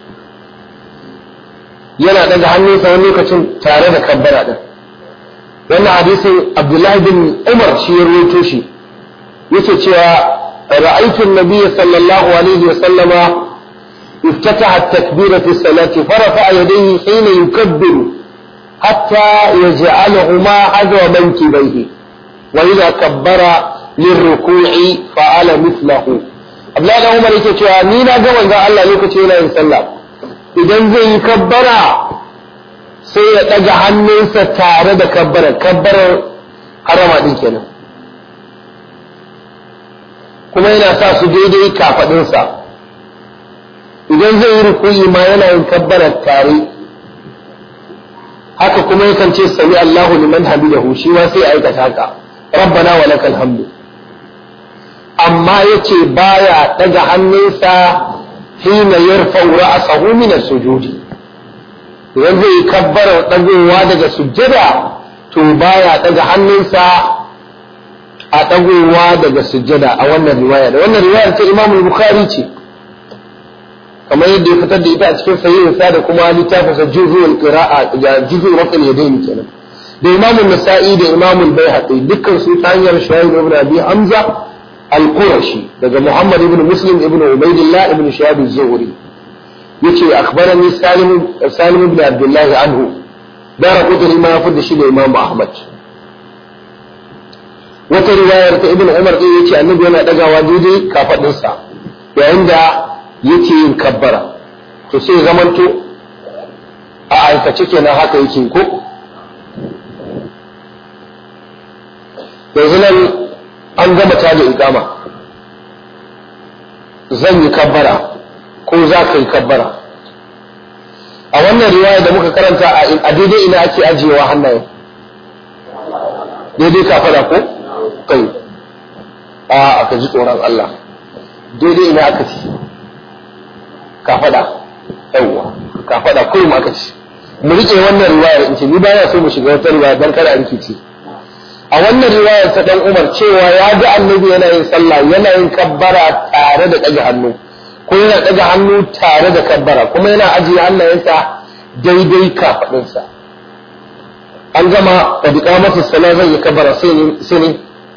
yana daga hannunsa wani lokacin tare da kabbara din wannan hadisin Abdullahi bin Umar shi ya rawaito shi yake cewa ra'aytu an-nabiy sallallahu alaihi wa sallama افتتح التكبير في الصلاة فرفع يديه حين يكبر حتى يجعلهما حذو منكبيه وإذا كبر للركوع فعل مثله Abdullahi da Umar yake cewa ni na ga manzon Allah lokaci yana yin sallah idan zai yi kabbara sai ya ɗaga hannunsa tare da kabbara kabbarar harama din kenan kuma yana sa su daidai kafaɗinsa idan zai yi rukuyi ma yana yin kabbara tare haka kuma yakan ce sami Allahu liman hamidahu shi ma sai aikata haka rabbana wa lakal hamdu amma yace baya daga hannunsa hina yarfa'u ra'sahu min as-sujudi idan zai kabbara dagowa daga sujjada to baya daga hannunsa a dagowa daga sujjada a wannan riwaya da wannan riwayar ta Imam Bukhari ce kamar yadda ya fitar da ita a cikin sahihinsa da kuma littafinsa juzul qira'a da juzul rafil yadayn kenan da Imam Nasa'i da Imam Al-Baihaqi dukkan su ta hanyar Shu'aib ibn Abi Hamza Al-Qurashi daga Muhammad ibn Muslim ibn Ubaidillah ibn Shihab az-Zuhri yace akhbarani Salim Salim ibn Abdullah anhu dara kudin ma ya fada shi da Imam Ahmad wata riwayar ta Ibn Umar din yace annabi yana dagawa daidai kafadinsa yayin da yake yin kabbara to sai zamanto a aikace kenan haka yake ko yanzu nan an gama ta da ikama zan yi kabbara ko za ka yi kabbara a wannan riwaya da muka karanta a daidai ina ake ajiyewa hannaye daidai kafada ko kai a aka ji tsoron Allah daidai ina aka ci kafada yawwa kafada kullum aka ci mu rike wannan riwayar in ce ni ba ya so mu shiga wata riwaya dan kada a rikici a wannan riwayar ta dan Umar cewa ya ga annabi yana yin sallah yana yin kabbara tare da ɗaga hannu ko yana ɗaga hannu tare da kabbara kuma yana ajiye hannayensa daidai kafaɗinsa an gama da duka masa sala zai yi kabbara sai ne sai ne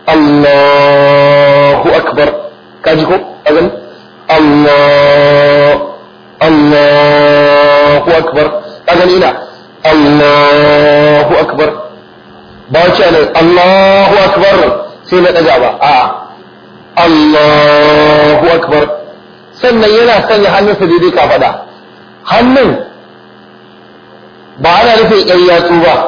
Allahu akbar kaji ko a gani Allah Allahu akbar ka gani ina Allahu akbar ba wace ne Allahu akbar sai na ɗaga ba a Allahu akbar sannan yana sanya hannunsa daidai ka faɗa hannun ba ana nufin ɗan yatsu ba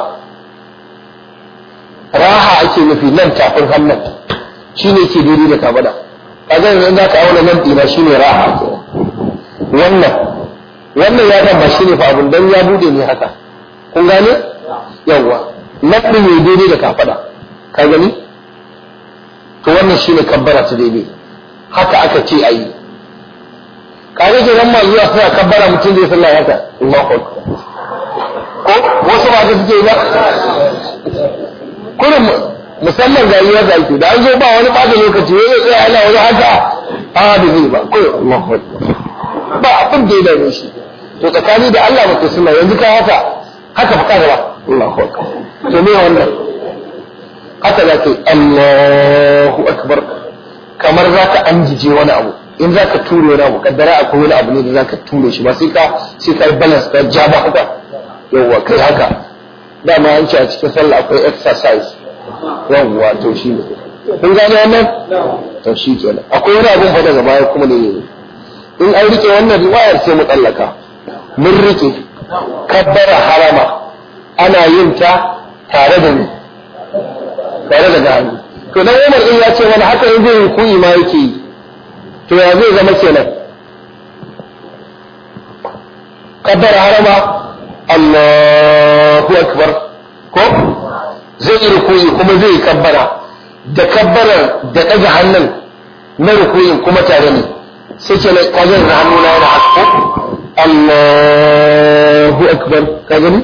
raha ake nufi nan tafin hannun shi ne ke daidai da ka faɗa kaga yanzu za ka auna nan ɗina shi ne raha wannan wannan ya ba shi ne fa abin dan ya bude ne haka kun gane yawwa nan ɗin ya daidai da ka faɗa ka gani to to wannan shine kabbara ta daidai haka aka ce ayi kaga ke nan zuwa suna kabbara mutum zai sallah haka Allahu akbar ko wasu ba da suke ba kullum musamman ga yi haka ake da an zo ba wani ɓata lokaci ya tsaya ana wani haka a da zai ba ko Allahu akbar ba abin da ya dame shi to tsakani da Allah ba ta suna yanzu ka haka haka fa kaga ba Allahu akbar to me wannan haka za ka yi Allahu akbar kamar za ka anjije wani abu in za ka ture wani abu kaddara akwai wani abu ne da za ka ture shi ba sai ka sai ka balance ka ja ba haka yawwa kai haka dama an ce a cikin sallah akwai exercise yawwa to shi ne kun gane wannan to shi kenan akwai wani abun fa daga baya kuma ne in an rike wannan riwayar sai mu tsallaka mun rike kabbara harama ana yin ta tare da ni tare da gani to dan Umar din ya ce wani haka in zai ruku'i ma yake yi to ya zai zama kenan kabbara harama Allahu akbar ko zai yi ruku'i kuma zai yi kabbara da kabbarar da ɗaga hannun na ruku'in kuma tare ne sai ke na kajar da hannu na yana hasko Allahu akbar ka gani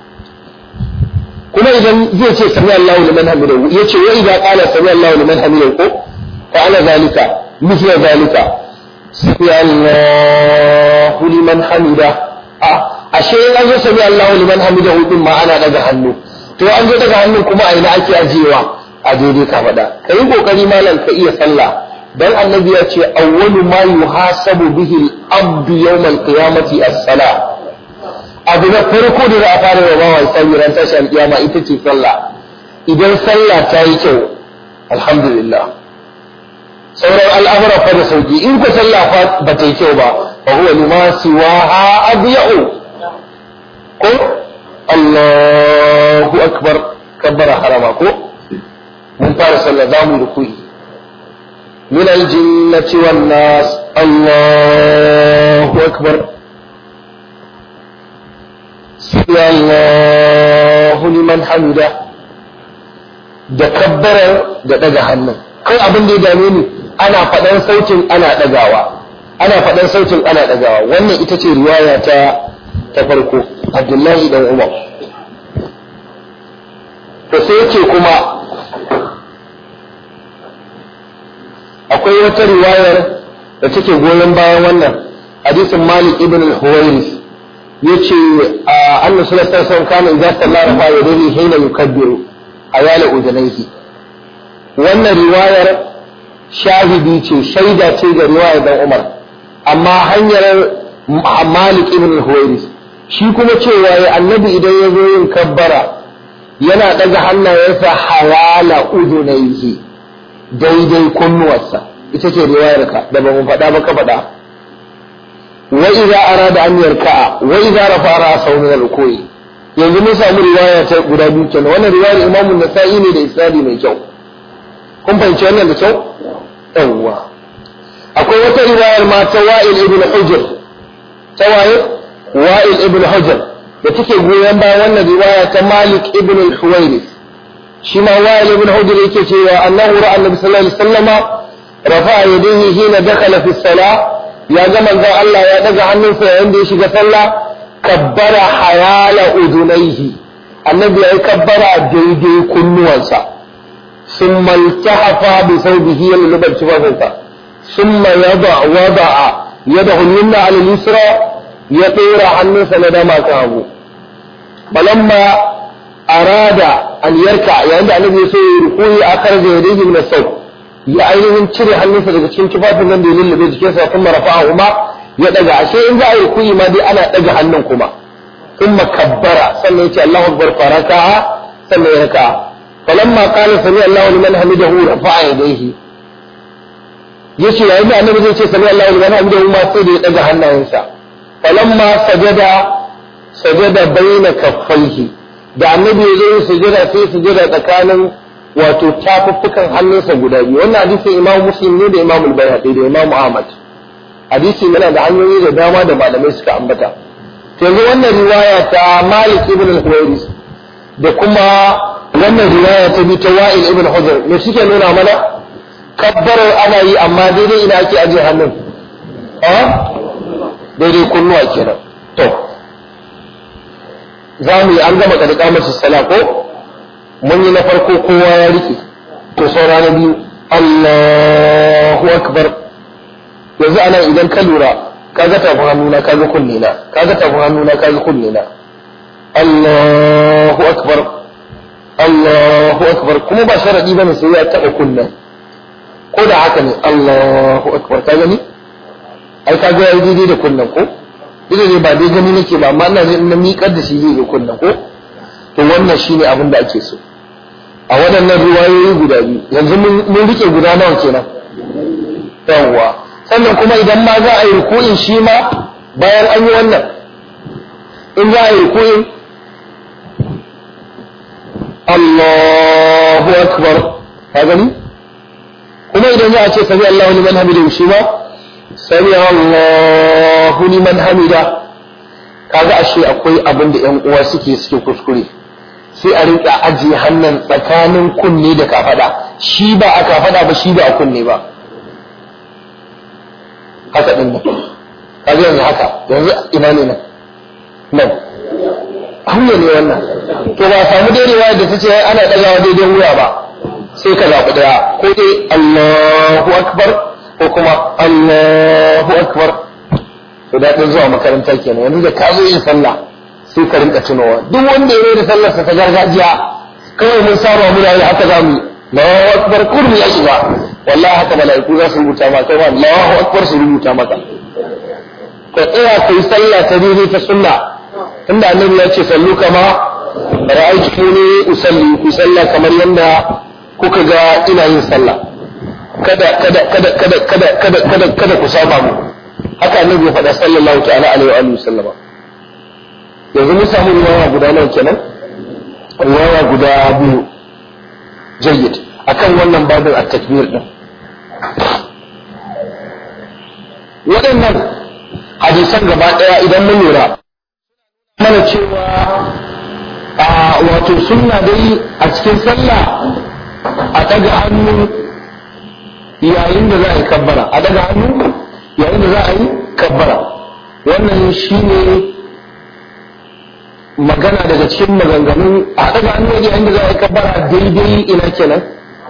kuma idan zai ce sami Allahu liman hamidahu ya ce wa idan qala sami Allahu liman hamidahu ko fa ana zalika mithla zalika sami Allahu liman hamida a ashe in an zo sami Allahu liman hamidahu din ma ana daga hannu to an zo daga hannun kuma a ina ake ajiyewa a daidai ka faɗa ka yi ƙoƙari malam ka iya sallah dan annabi ya ce awwalu ma yuhasabu bihi al-abdu yawm al-qiyamati as-salah abu na farko da za a fara wa bawa sai ran tashi al-qiyama ita ce sallah idan sallah ta yi kyau alhamdulillah sauran al'amura fa da sauki in ko sallah fa ba ta yi kyau ba fa huwa lima siwaha adya'u ko Allahu akbar kabbara harama ko mun fara sallah za mu rukuyi min aljinnati wan nas Allahu akbar sami Allahu liman hamida da kabbarar da daga hannun kai abin da ya dame ni ana faɗan sautin ana ɗagawa ana faɗan sautin ana ɗagawa wannan ita ce riwaya ta ta farko Abdullahi dan Umar to sai yake kuma akwai wata riwayar da take goyon bayan wannan hadisin Malik ibn al-Huwairis yace annabi sallallahu alaihi wasallam kana idza sallara fa yadihi hina yukabbiru ayala udunaihi wannan riwayar shahidi ce shaida ce ga riwayar dan Umar amma hanyar Malik ibn al-Huwairis shi kuma cewa ya annabi idan ya zo yin kabbara yana daga hannayensa hawala udunaihi daidai kunnuwarsa ita ce riwayarka da ba mu faɗa ba ka faɗa wa idza arada an yarka'a wa idza rafa ra'sahu min al-ruku'i yanzu mun samu riwaya ta guda biyu kenan wannan riwayar Imam an-Nasa'i ne da isnadi mai kyau kun fahimci wannan da kyau yawwa akwai wata riwayar ma ta Wa'il ibn Hujr ta waye Wa'il ibn Hujr da take goyon bayan wannan riwaya ta Malik ibn al-Huwairis shi ma wa'il ibn hujr yake cewa annahu ra'a annabi sallallahu alaihi wasallama rafa'a yadayhi hina dakhala fi salah ya ga manzon Allah ya daga hannunsa yayin da ya shiga sallah kabbara hayala udunaihi annabi ya kabbara daidai kunnuwansa summa iltahafa bi thawbihi al-lubat tufafinsa summa yada wada'a yadahu al-yumna 'ala al-yusra ya dora hannunsa na dama kan hagu balamma arada an yarka yayin da annabi ya so ya rukuyi a kar da yadihi min as ya ainihin cire hannunsa daga cikin tufafin nan da ya lullube jikinsa kuma rafa'a kuma ya daga ashe in za a yi rukuyi ma dai ana daga hannun kuma kuma kabbara sannan yace Allahu akbar faraka sannan ya raka falamma qala sami Allahu liman hamidahu rafa'a yadayhi yace yayin da annabi zai ce sami Allahu liman hamidahu ma sai da ya daga hannayensa falamma sajada sajada baina kaffaihi da annabi ya zo yin sujada sai sujada tsakanin wato tafuffukan hannunsa guda biyu wannan hadisin imam muslim ne da imam al-bayhaqi da imam ahmad hadisi yana da hanyoyi da dama da malamai suka ambata to yanzu wannan riwaya ta malik ibn al-huwairis da kuma wannan riwaya ta bi ta wa'il ibn hujr me suke nuna mana kabbarar ana yi amma daidai ina ake ajiye hannun a daidai kunnuwa kenan to za mu yi an gama kada kamar sala ko mun yi na farko kowa ya rike to saura na biyu Allahu akbar yanzu ana idan ka lura kaga tafin hannuna kaga kunne na kaga tafin hannuna kaga kunne na Allahu akbar Allahu akbar kuma ba sharadi bane sai ya taba kunnen ko da haka ne Allahu akbar ka gani ai ka ga yayi daidai da kunnen ko ita ne ba dai gani nake ba amma ina na miƙar da shi zai ga kunnen ko to wannan shine abin da ake so a waɗannan ruwayoyi guda biyu yanzu mun rike guda nawa kenan yawwa sannan kuma idan ma za a yi ruku'in shi ma bayan an yi wannan in za a yi ruku'in Allahu akbar ka gani kuma idan za a ce sami Allahu liman hamida shi ma sami Allahu liman hamida kaga ashe akwai abin da ƴan uwa suke suke kuskure sai a rinka ajiye hannun tsakanin kunne da kafada shi ba a kafada ba shi ba a kunne ba haka din nan kaga yanzu haka yanzu ina ne nan nan hanya ne wannan to ba samu daidawa da ta ce ana ɗagawa daidai wuya ba sai ka zaɓi ɗaya ko dai Allahu akbar ko kuma Allahu akbar to daɗin zuwa makaranta kenan yanzu da ka zo yin sallah sai ka rinka tunowa duk wanda ya da sallarsa ta gargajiya kawai mun saba muna yi haka za mu Allahu akbar kurmi ya shiga wallahi haka mala'iku za su rubuta maka kai Allahu akbar su rubuta maka ka tsaya kai sallah ta daidai ta sunna tunda annabi ya ce sallu kama ra'aytuni usalli ku sallah kamar yanda kuka ga ina yin sallah kada kada kada kada kada kada kada kada ku saba mu haka annabi ya faɗa sallallahu ta'ala alaihi wa alihi sallama yanzu mun samu riwaya guda nawa kenan riwaya guda biyu jayyid akan wannan babin at-takbir din waɗannan hadisan gaba ɗaya idan mun lura mana cewa a wato sunna dai a cikin sallah a daga hannu yayin da za a yi kabbara a daga hannu yayin da za a yi kabbara wannan shine magana daga cikin maganganun a daga hannu yayin da za a yi kabbara daidai ina kenan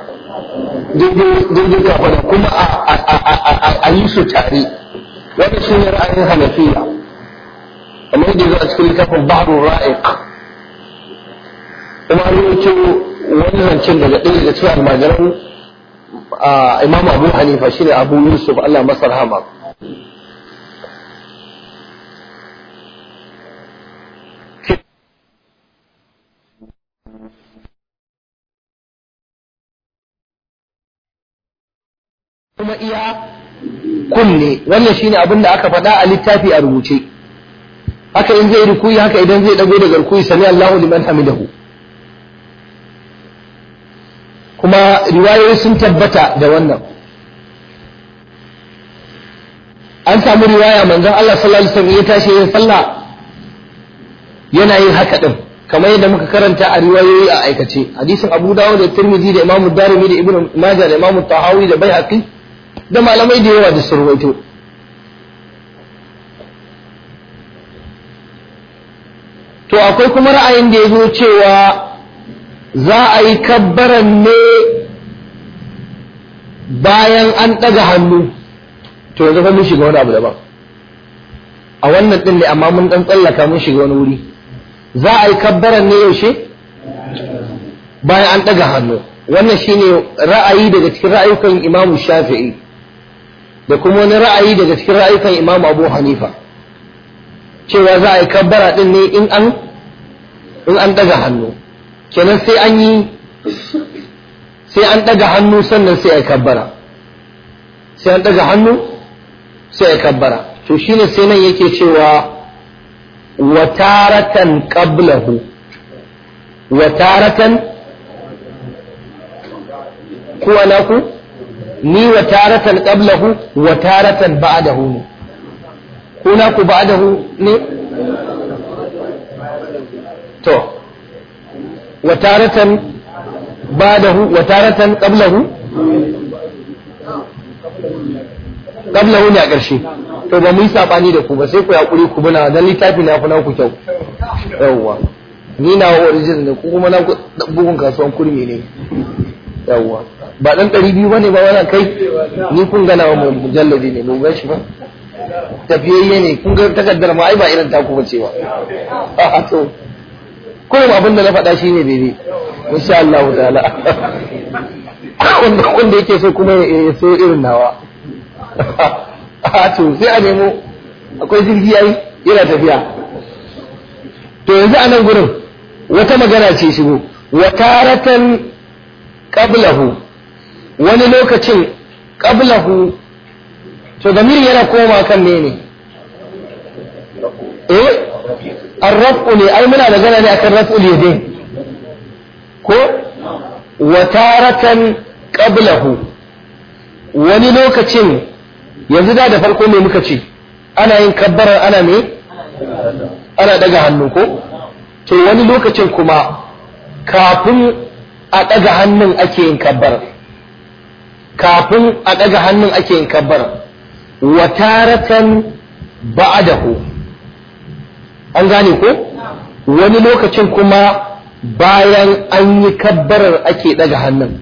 daidai kafara kuma a yi su tare wannan shine ra'ayin hanafiya kamar yadda zo a cikin littafin bahrul ra'iq kuma an yi wani zancen daga ɗaya daga cikin almajiran imam abu hanifa shine abu yusuf allah masa rahama kuma iya kunne wannan shine abin da aka faɗa a littafi a rubuce haka in zai rukuyi haka idan zai dago daga rukuyi sami Allahu liman hamidahu kuma riwayoyi sun tabbata da wannan an samu riwaya manzon Allah sallallahu alaihi wasallam ya tashi yin sallah yana yin haka din kamar yadda muka karanta a riwayoyi a aikace hadisin Abu Dawud da Tirmidhi da Imam Darimi da Ibn Majah da Imam Tahawi da Baihaqi da malamai da yawa da sun ruwaito to akwai kuma ra'ayin da ya zo cewa za a yi kabbaran ne bayan an ɗaga hannu to yanzu fa mun shiga wani abu daban a wannan ɗin ne amma mun ɗan tsallaka mun shiga wani wuri za a yi kabbaran ne yaushe bayan an ɗaga hannu wannan shine ra'ayi daga cikin ra'ayukan imamu shafi'i da kuma wani ra'ayi daga cikin ra'ayukan imamu abu hanifa cewa za a yi kabbara ɗin ne in an in an ɗaga hannu kenan sai an yi sai an ɗaga hannu sannan sai a yi kabbara sai an ɗaga hannu sai a yi kabbara to shine sai nan yake cewa wataratan qablahu wataratan kuwa naku ni wataratan qablahu wataratan ba'dahu ne ko naku ba'dahu ne to wataratan ba'dahu wataratan qablahu qablahu ne a ƙarshe to ba mu yi sabani da ku ba sai ku yaƙuri ku buna dan littafi na kuna ku kyau yawwa ni na original ne ku kuma na bugun kasuwan kurmi ne yawwa ba dan ɗari biyu bane ba wannan kai ni kun gana wa mujalladi ne mu gashi ba tafiyayye ne kun ga takaddar ma ai ba irin taku ba cewa a to kullum abin da na faɗa shine daidai insha Allah ta'ala wanda wanda yake so kuma ya so irin nawa a to sai a nemo akwai jirgi yayi yana tafiya to yanzu a nan gurin wata magana ce shigo wa taratan qablahu wani lokacin qablahu to damir yana koma kan ne ne eh arrafu ne ai muna magana ne akan raf'ul yadain ko wa taratan qablahu wani lokacin yanzu da da farko me muka ce ana yin kabbarar ana me ana daga hannu ko to wani lokacin kuma kafin a daga hannun ake yin kabbar kafin a daga hannun ake yin kabbar wa taratan ba'dahu an gane ko wani lokacin kuma bayan an yi kabbarar ake daga hannun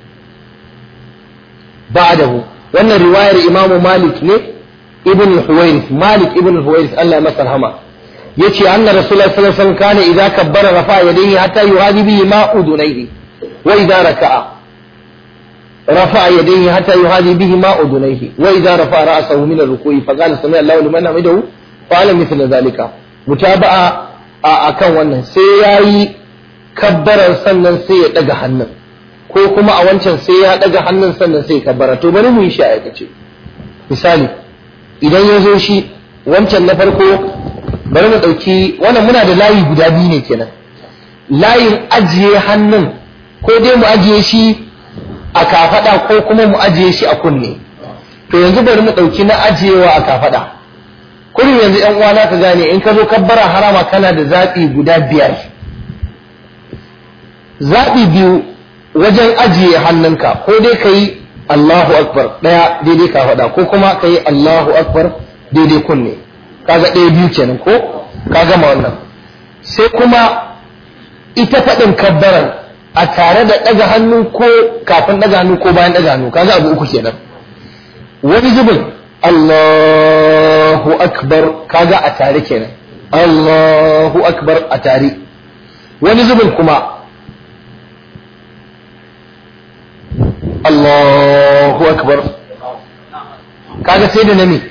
ba'dahu wannan riwayar imamu malik ne ibn huwairis malik ibn huwairis Allah ya masa rahama yace anna rasulullahi sallallahu alaihi wasallam kana idza kabbara rafa yadayhi hatta yuhadi bihi ma udunayhi wa idza raka'a رفع يديه حتى يهادي به ما أذنيه وإذا رفع رأسه من الركوع فقال سمع الله لمن حمده قال مثل ذلك متابعة akan wannan sai ya yi kabbarar sannan sai ya ɗaga hannun ko kuma a wancan sai ya ɗaga hannun sannan sai ya kabbara to bari mu yi shi a aikace misali idan ya zo shi wancan na farko bari mu ɗauki wannan muna da layi guda biyu ne kenan layin ajiye hannun ko dai mu ajiye shi a kafaɗa ko kuma mu ajiye shi a kunne to yanzu bari mu ɗauki na ajiyewa a kafaɗa kullum yanzu ‘yan uwana ka gane in ka zo kabbara harama kana da zaɓi guda biyar zaɓi biyu wajen ajiye hannunka ko dai ka yi Allahu Akbar ɗaya daidai kafaɗa ko kuma ka yi Allahu Akbar daidai kunne kaga ɗaya biyu kenan ko ka gama wannan sai kuma ita faɗin kabbaran a tare da ɗaga hannu ko kafin ɗaga hannu ko bayan ɗaga hannu kaga abu uku kenan wani zubin Allahu akbar kaga a tare kenan Allahu akbar a tare wani zubin kuma Allahu akbar kaga sai da nami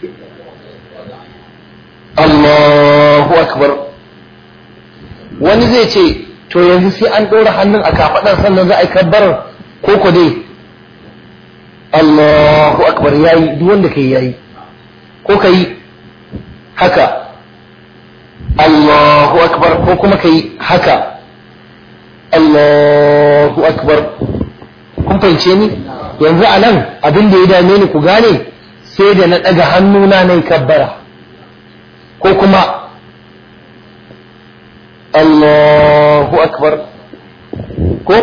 Allahu akbar wani zai ce to yanzu sai an ɗora hannun a kafaɗar sannan za a yi kabbarar ko ko dai Allahu akbar yayi duk wanda kai yayi ko kai haka Allahu akbar ko kuma kai haka Allahu akbar kun fahimce ni yanzu a nan abin da ya dame ni ku gane sai da na ɗaga hannuna na yi kabbara ko kuma Allahu akbar ko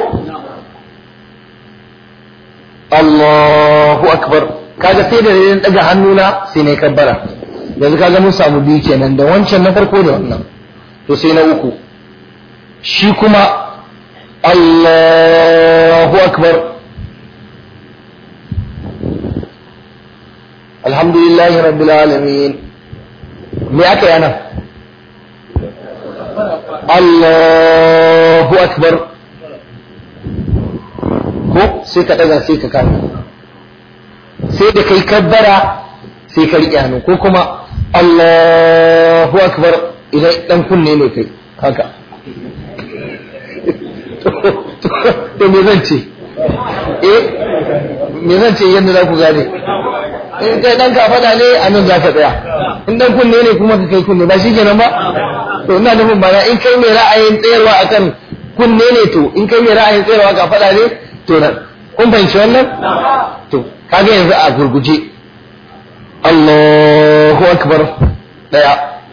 Allahu akbar kaga sai da na ɗaga hannuna sai na yi kabbara yanzu kaga mun samu biyu kenan da wancan na farko da wannan to sai na uku shi kuma Allahu akbar alhamdulillahi rabbil alamin me aka yi nan Allahu akbar ko sai ka daga sai ka kame sai da kai kabbara sai ka riƙe hannu ko kuma Allahu akbar idan dan kunne ne kai haka to me zan ce eh me zan ce yadda za ku gane in kai dan ka faɗa ne a nan za ka tsaya in dan kunne ne kuma ka kai kunne ba shi kenan ba to ina nufin ba in kai mai ra'ayin tsayarwa akan kunne ne to in kai mai ra'ayin tsayarwa ka faɗa ne to nan kun fahimci wannan to kaga yanzu a gurguje Allahu akbar daya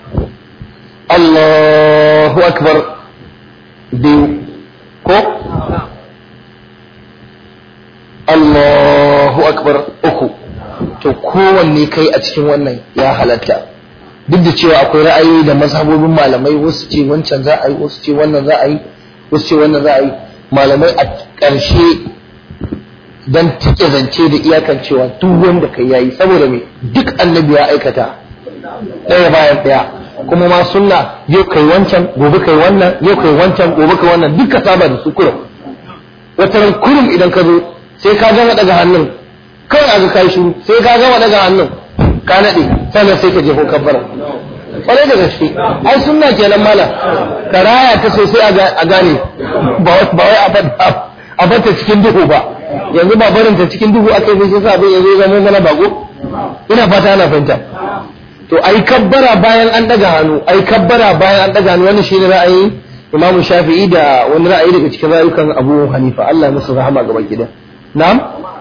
Allahu akbar biyu ko Allahu akbar uku to kowanne kai a cikin wannan ya halatta duk da cewa akwai ra'ayoyi da mazhabobin malamai wasu ce wancan za a yi wasu ce wannan za a yi wasu ce wannan za a yi malamai a ƙarshe dan tike zance da iyakan cewa duk wanda kai yayi saboda me duk annabi ya aikata ɗaya bayan ɗaya kuma ma sunna yau kai wancan gobe kai wannan yau kai wancan gobe kai wannan duka saba da su kurum wata ran kurum idan ka zo sai ka gama daga hannun kawai a ga kai shiru sai ka gama daga hannun ka nade sannan sai ka je ko kabbara kwarai da gaske ai sunna kenan mala karaya ta sosai a gane ba wai a bata cikin duhu ba yanzu ba barin ta cikin duhu aka yi sai sa abin yanzu zama mana bako ina fata ana fahimta to ai kabbara bayan an daga hannu ai kabbara bayan an daga hannu wannan shine ra'ayin Imam Shafi'i da wani ra'ayi daga cikin rayukan Abu Hanifa Allah ya musu rahama gaba gida na'am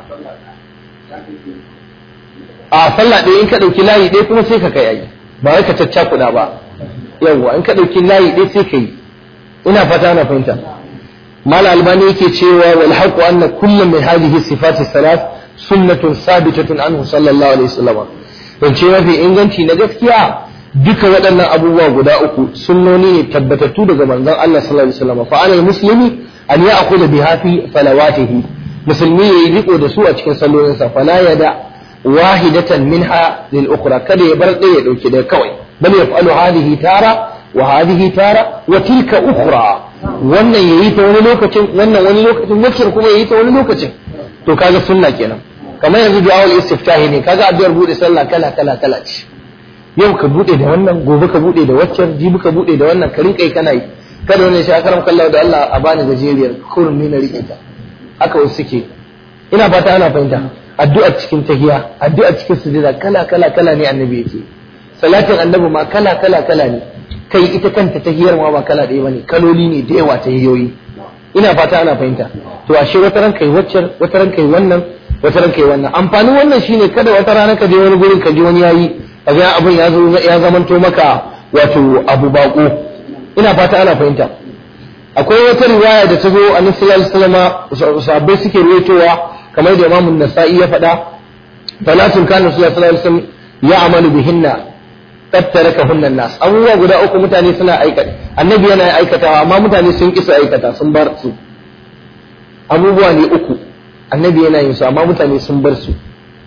a sallah ɗaya in ka ɗauki layi ɗaya kuma sai ka kai ai ba wai ka caccakuɗa ba yawwa in ka ɗauki layi ɗaya sai ka yi ina fata ana fahimta mal albani yake cewa wal haqu anna kullu min hadhihi sifati salat sunnatun sabitatun anhu sallallahu alaihi wasallam don ce mafi inganci na gaskiya duka waɗannan abubuwa guda uku sunnoni ne tabbatattu daga manzon Allah sallallahu alaihi wasallam fa alal muslimi an ya'khudha biha fi salawatihi musulmi yayi riko da su a cikin sallolinsa fala yada wahidatan minha lil ukhra kada ya bar ɗaya ya dauke da kawai bal yaf'alu hadhihi tara wa hadhihi tara wa tilka ukhra wannan yayi ta wani lokacin wannan wani lokacin wacce kuma yayi ta wani lokacin to kaga sunna kenan kamar yanzu du'a'ul istiftahi ne kaga addu'ar bude sallah kala kala kala ce yau ka bude da wannan gobe ka bude da waccan jibi ka bude da wannan ka rinka kana yi kada wani shi akaram kallahu da Allah a bani gajeriyar kurun ni na rike ta haka wasu suke ina fata ana fahimta addu'a cikin tahiya addu'a cikin sujada kala kala kala ne annabi yake salatin annabi ma kala kala kala ne kai ita kanta tahiyar ma ba kala ɗaya bane kaloli ne da yawa tahiyoyi ina fata ana fahimta to ashe wata ran kai waccan wata ran kai wannan wata ran kai wannan amfanin wannan shine kada wata rana ka je wani gurin ka ji wani yayi kaga abin ya zo ya zamanto maka wato abu bako ina fata ana fahimta akwai wata riwaya da ta zo a sallallahu alaihi wasallam sahabbai suke ruwaitowa kamar da Imam Nasa'i ya faɗa talatin kana sallallahu alaihi wasallam ya amalu bihinna qad tarakahunna nas abubuwa guda uku mutane suna aikata annabi yana aikatawa amma mutane sun kisa aikata sun bar su abubuwa ne uku annabi yana yin su amma mutane sun bar su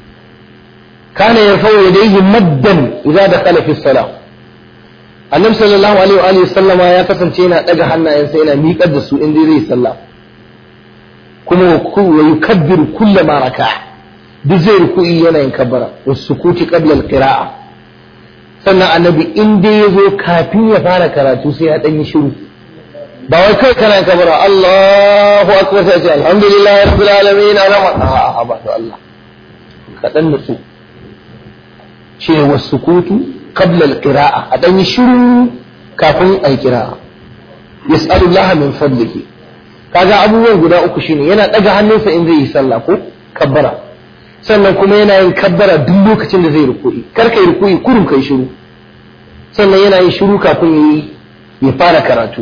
kana yarfa'u yadayhi maddan idza dakhala fi salat annabi sallallahu alaihi wa alihi sallama ya kasance yana daga hannayensa yana miƙar da su in dai zai sallah kuma wa yukabbiru kullama raka duk zai ruku'i yana yin kabbara was sukuti qabla al-qira'a sannan annabi in dai yazo kafin ya fara karatu sai ya dan yi shiru ba wai kai kana kabbara Allahu akbar sai ce alhamdulillahi rabbil alamin arama a ba to Allah ka dan nutsu ce was sukutu قبل القراءة أدني شروع كافن أي قراءة يسأل الله من فضله kaga abubuwan guda uku shine yana daga hannunsa in zai yi sallah ko kabbara sannan kuma yana yin kabbara duk lokacin da zai ruku'i kar kai ruku'i kurum kai shiru sannan yana yin shiru kafin yayi ya fara karatu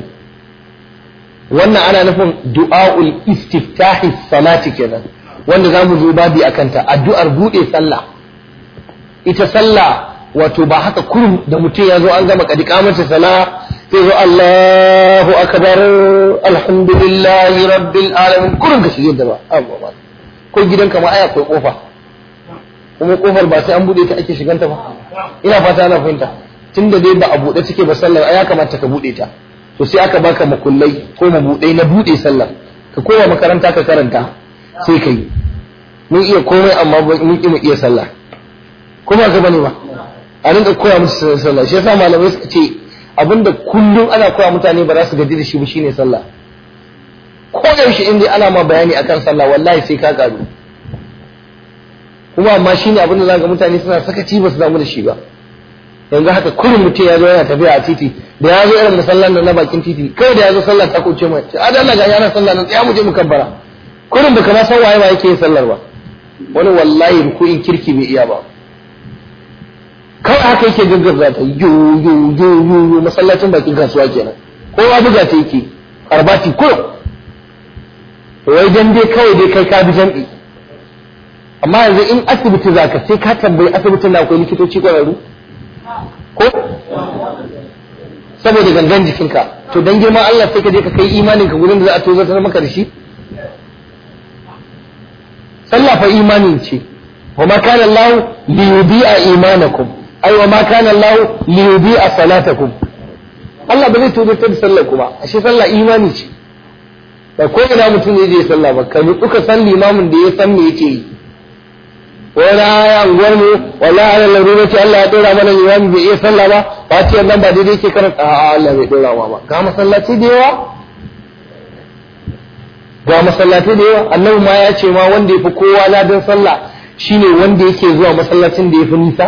wannan ana nufin du'aul istiftahi salati kenan wanda zamu zo babi akan ta addu'ar bude sallah ita sallah wato ba haka kurum da mutum ya zo an gama kadi kamata sala sai zo Allahu akbar alhamdulillahi rabbil alamin kurum ka shige da ba ko gidanka ma aya akwai kofa kuma kofar ba sai an bude ta ake shiganta ba ina fata ana fahimta tunda dai ba a bude take ba sallar ya kamata ka bude ta to sai aka baka makullai ko mabudai na bude sallar ka koma makaranta ka karanta sai ka yi mun iya komai amma mun ki mu iya sallah kuma ka bane ba a rinka koya musu sallah shi yasa malamai suka ce abinda kullum ana koya mutane ba za su gaji da shi ba shine sallah ko yaushe in dai ana ma bayani akan sallah wallahi sai ka karu kuma amma shine abinda za ga mutane suna sakaci ba su damu da shi ba yanzu haka kullum mutum ya zo yana tafiya a titi da ya zo irin musallan nan na bakin titi kai da ya zo sallah ta kuce mai a da Allah ga yana sallah nan tsaya mu je mu kabbara kullum da kana san waye ba yake yin sallar ba wani wallahi ruku'in kirki bai iya ba kawai haka yake gaggabza ta yo yo yo yo yo masallacin bakin kasuwa kenan kowa buga ta yake arbati ko wai dan dai kawai dai kai ka bi jam'i amma yanzu in asibiti za ka sai ka tambayi asibitin na akwai likitoci ƙwararru ko saboda gangan jikinka to dan girman Allah sai ka je ka kai imanin ka gurin da za a tozartar maka da shi sallah fa imani ce wa ma kana Allah li yudi'a imanakum ai wa ma kana Allah li yudi'a salatakum Allah ba zai tozartar da sallar ku ba ashe sallah imani ce ba ko ina mutum ne zai sallah ba ka nutsu ka san limamin da ya san me yake yi wani aya unguwar mu wallahi ala larura ce Allah ya dora mana limami bai iya sallah ba ba ce nan ba daidai ke karanta a Allah bai dora ma ba ga masallaci da yawa ga masallaci da yawa annabi ma ya ce ma wanda ya fi kowa ladan sallah shine wanda yake zuwa masallacin da ya fi nisa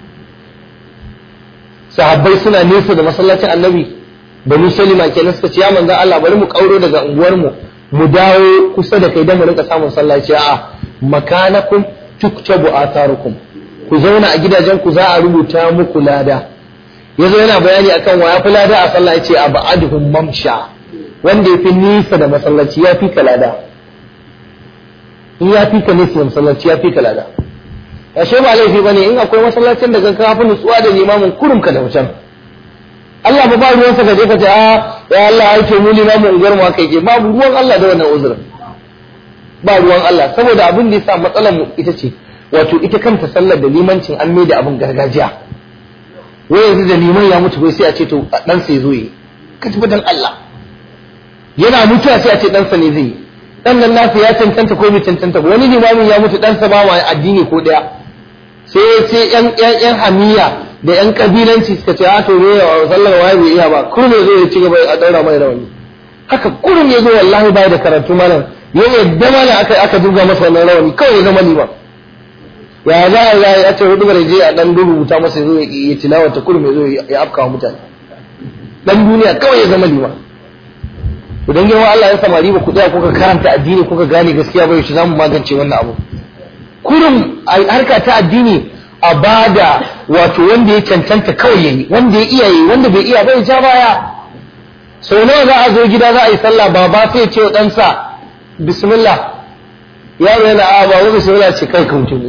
sahabbai suna nesa da masallacin annabi banu salima kenan suka ce ya manzon Allah bari mu kauro daga unguwar mu mu dawo kusa da kai dan mu rinka samun sallaci a makanakum tuktabu atharukum ku zauna a gidajen ku za a rubuta muku lada yazo yana bayani akan wa yafi lada a sallah yace abaduhum mamsha wanda yafi nisa da masallaci ya fi lada in ya fi ka nisa da masallaci ya fi lada ashe ba laifi bane in akwai masallacin da ka fi nutsuwa da limamin kurum ka da wucin Allah ba ba ruwansa ka je ka ce a ya Allah ai to mu limamin unguwar mu kai ke babu ruwan Allah da wannan uzurin ba ruwan Allah saboda abin da yasa matsalar mu ita ce wato ita kanta sallar da limancin an mai da abin gargajiya wai yanzu da liman ya mutu bai sai a ce to dan sai zo yi ka tafi dan Allah yana mutuwa sai a ce dan sa ne zai yi dan nan nasu ya cancanta ko bai cancanta ba wani limamin ya mutu dan sa ba ma addini ko daya sai sai yan yan yan hamiya da yan kabilanci suka ce a to ne sallar waye bai iya ba kurme zo ya ci gaba a daura mai rawani haka kurum ya zo wallahi bai da karatu malam ya yadda mana aka aka duga masa wannan rawani kawai ya zama liman ya za a yi a ce hudu bare je a dan rubuta masa ya zo ya tilawa ta kurum ya zo ya afka wa mutane dan duniya kawai ya zama liman idan yawan Allah ya samari ba ku tsaya kuka karanta addini kuka gane gaskiya ba yaushe za mu magance wannan abu kurum a harka ta addini a bada wato wanda ya cancanta kawai yayi wanda ya iya yi wanda bai iya bai ja baya sau nawa za a zo gida za a yi sallah baba sai ya ce wa ɗansa bismillah yaro yana a ba wani bismillah ce kai ka mutum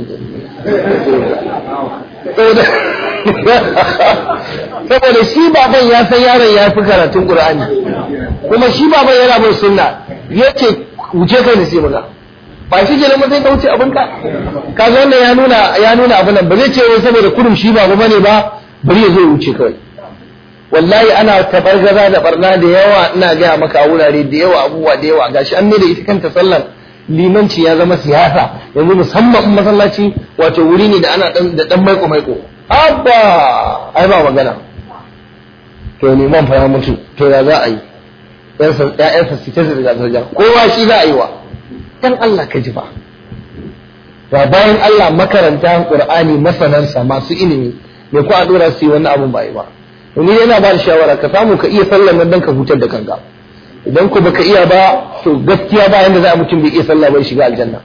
saboda shi baban ya san yaron ya fi karatun qur'ani kuma shi baban yana mai sunna yace wuce kai ne sai maza ba shi ke nan sai ka wuce abinka kaga wannan ya nuna ya nuna abin nan ba zai ce wai saboda kurum shi baba bane ba bari ya zo ya wuce kawai wallahi ana tabargaza da barna da yawa ina gaya maka a wurare da yawa abubuwa da yawa gashi an ne da ita kanta sallar limanci ya zama siyasa yanzu musamman in masallaci wato wuri ne da ana dan da dan maiko maiko abba ai ba magana to liman fa ya mutu to ya za a yi ƴaƴansa su ta zirga zirga kowa shi za a yi wa dan Allah ka ji ba ba bayan Allah makaranta Qur'ani masanansa masu ilimi me ko a dora su yi wannan abun ba yi ba ni yana ba da shawara ka samu ka iya sallar nan dan ka hutar da kanka idan ku baka iya ba to gaskiya ba yanda za a mutum bai iya sallah bai shiga aljanna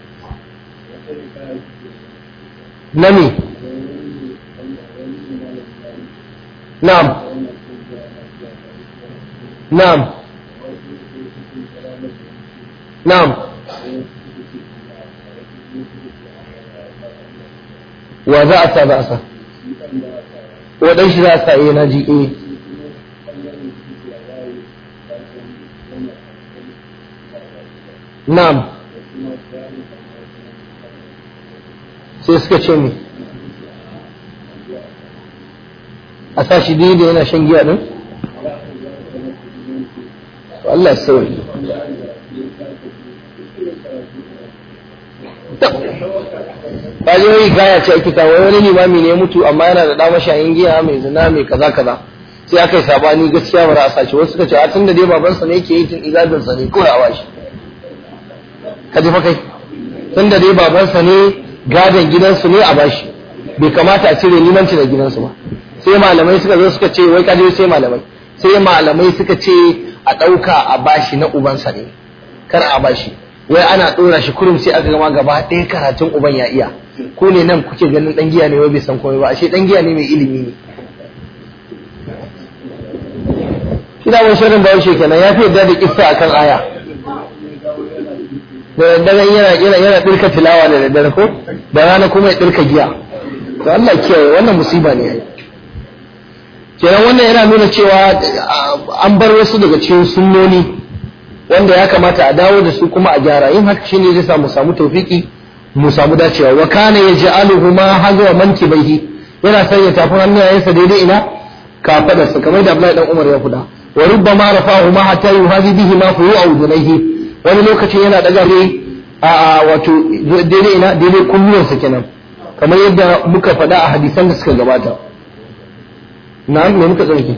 na me na'am na'am na'am wa za a sa za a sa waɗan shi za a sa iya na ji eh Na'am. Sai suka ce mi. A sa shi daidai yana shan giya ɗin? Allah sauri. Ba ji wani gaya ce ake kawo wani limami ne mutu amma yana da ɗama shayin giya mai zina mai kaza kaza. Sai aka yi sabani gaskiya ba a sace wasu suka ce a tun da dai babansa ne yake yi tun izabinsa ne kawai a washi. ka ji fa kai tun da dai babansa ne gadon gidansu ne a bashi bai kamata a cire limanci da gidansu ba sai malamai suka zo suka ce wai kaje sai malamai sai malamai suka ce a ɗauka a bashi na ubansa ne kar a bashi wai ana ɗora shi kurum sai aka gama gaba ɗaya karatun uban ya iya ko ne nan kuke ganin ɗan giya ne wai bai san komai ba ashe ɗan giya ne mai ilimi ne shi da wani shirin bayan kenan ya fi yadda da kissa akan aya da dare yana yana yana dirka tilawa da daddare ko da rana kuma ya dirka giya to Allah kiyaye wannan musiba ne ai kenan wannan yana nuna cewa an bar wasu daga cikin sunnoni wanda ya kamata a dawo da su kuma a gyara yin haka shine zai samu samu tawfiki mu samu dacewa wa kana yaj'aluhu ma hazwa mankibaihi yana sanya tafin hannayensa daidai ina kafadarsa kamar da Abdullahi dan Umar ya faɗa wa rubbama rafa'ahu ma hatta yuhadi bihi ma furu'a udunayhi wani lokacin yana daga ne a wato daidai ina daidai kunnuwansa kenan kamar yadda muka faɗa a hadisan da suka gabata na'am me muka tsarki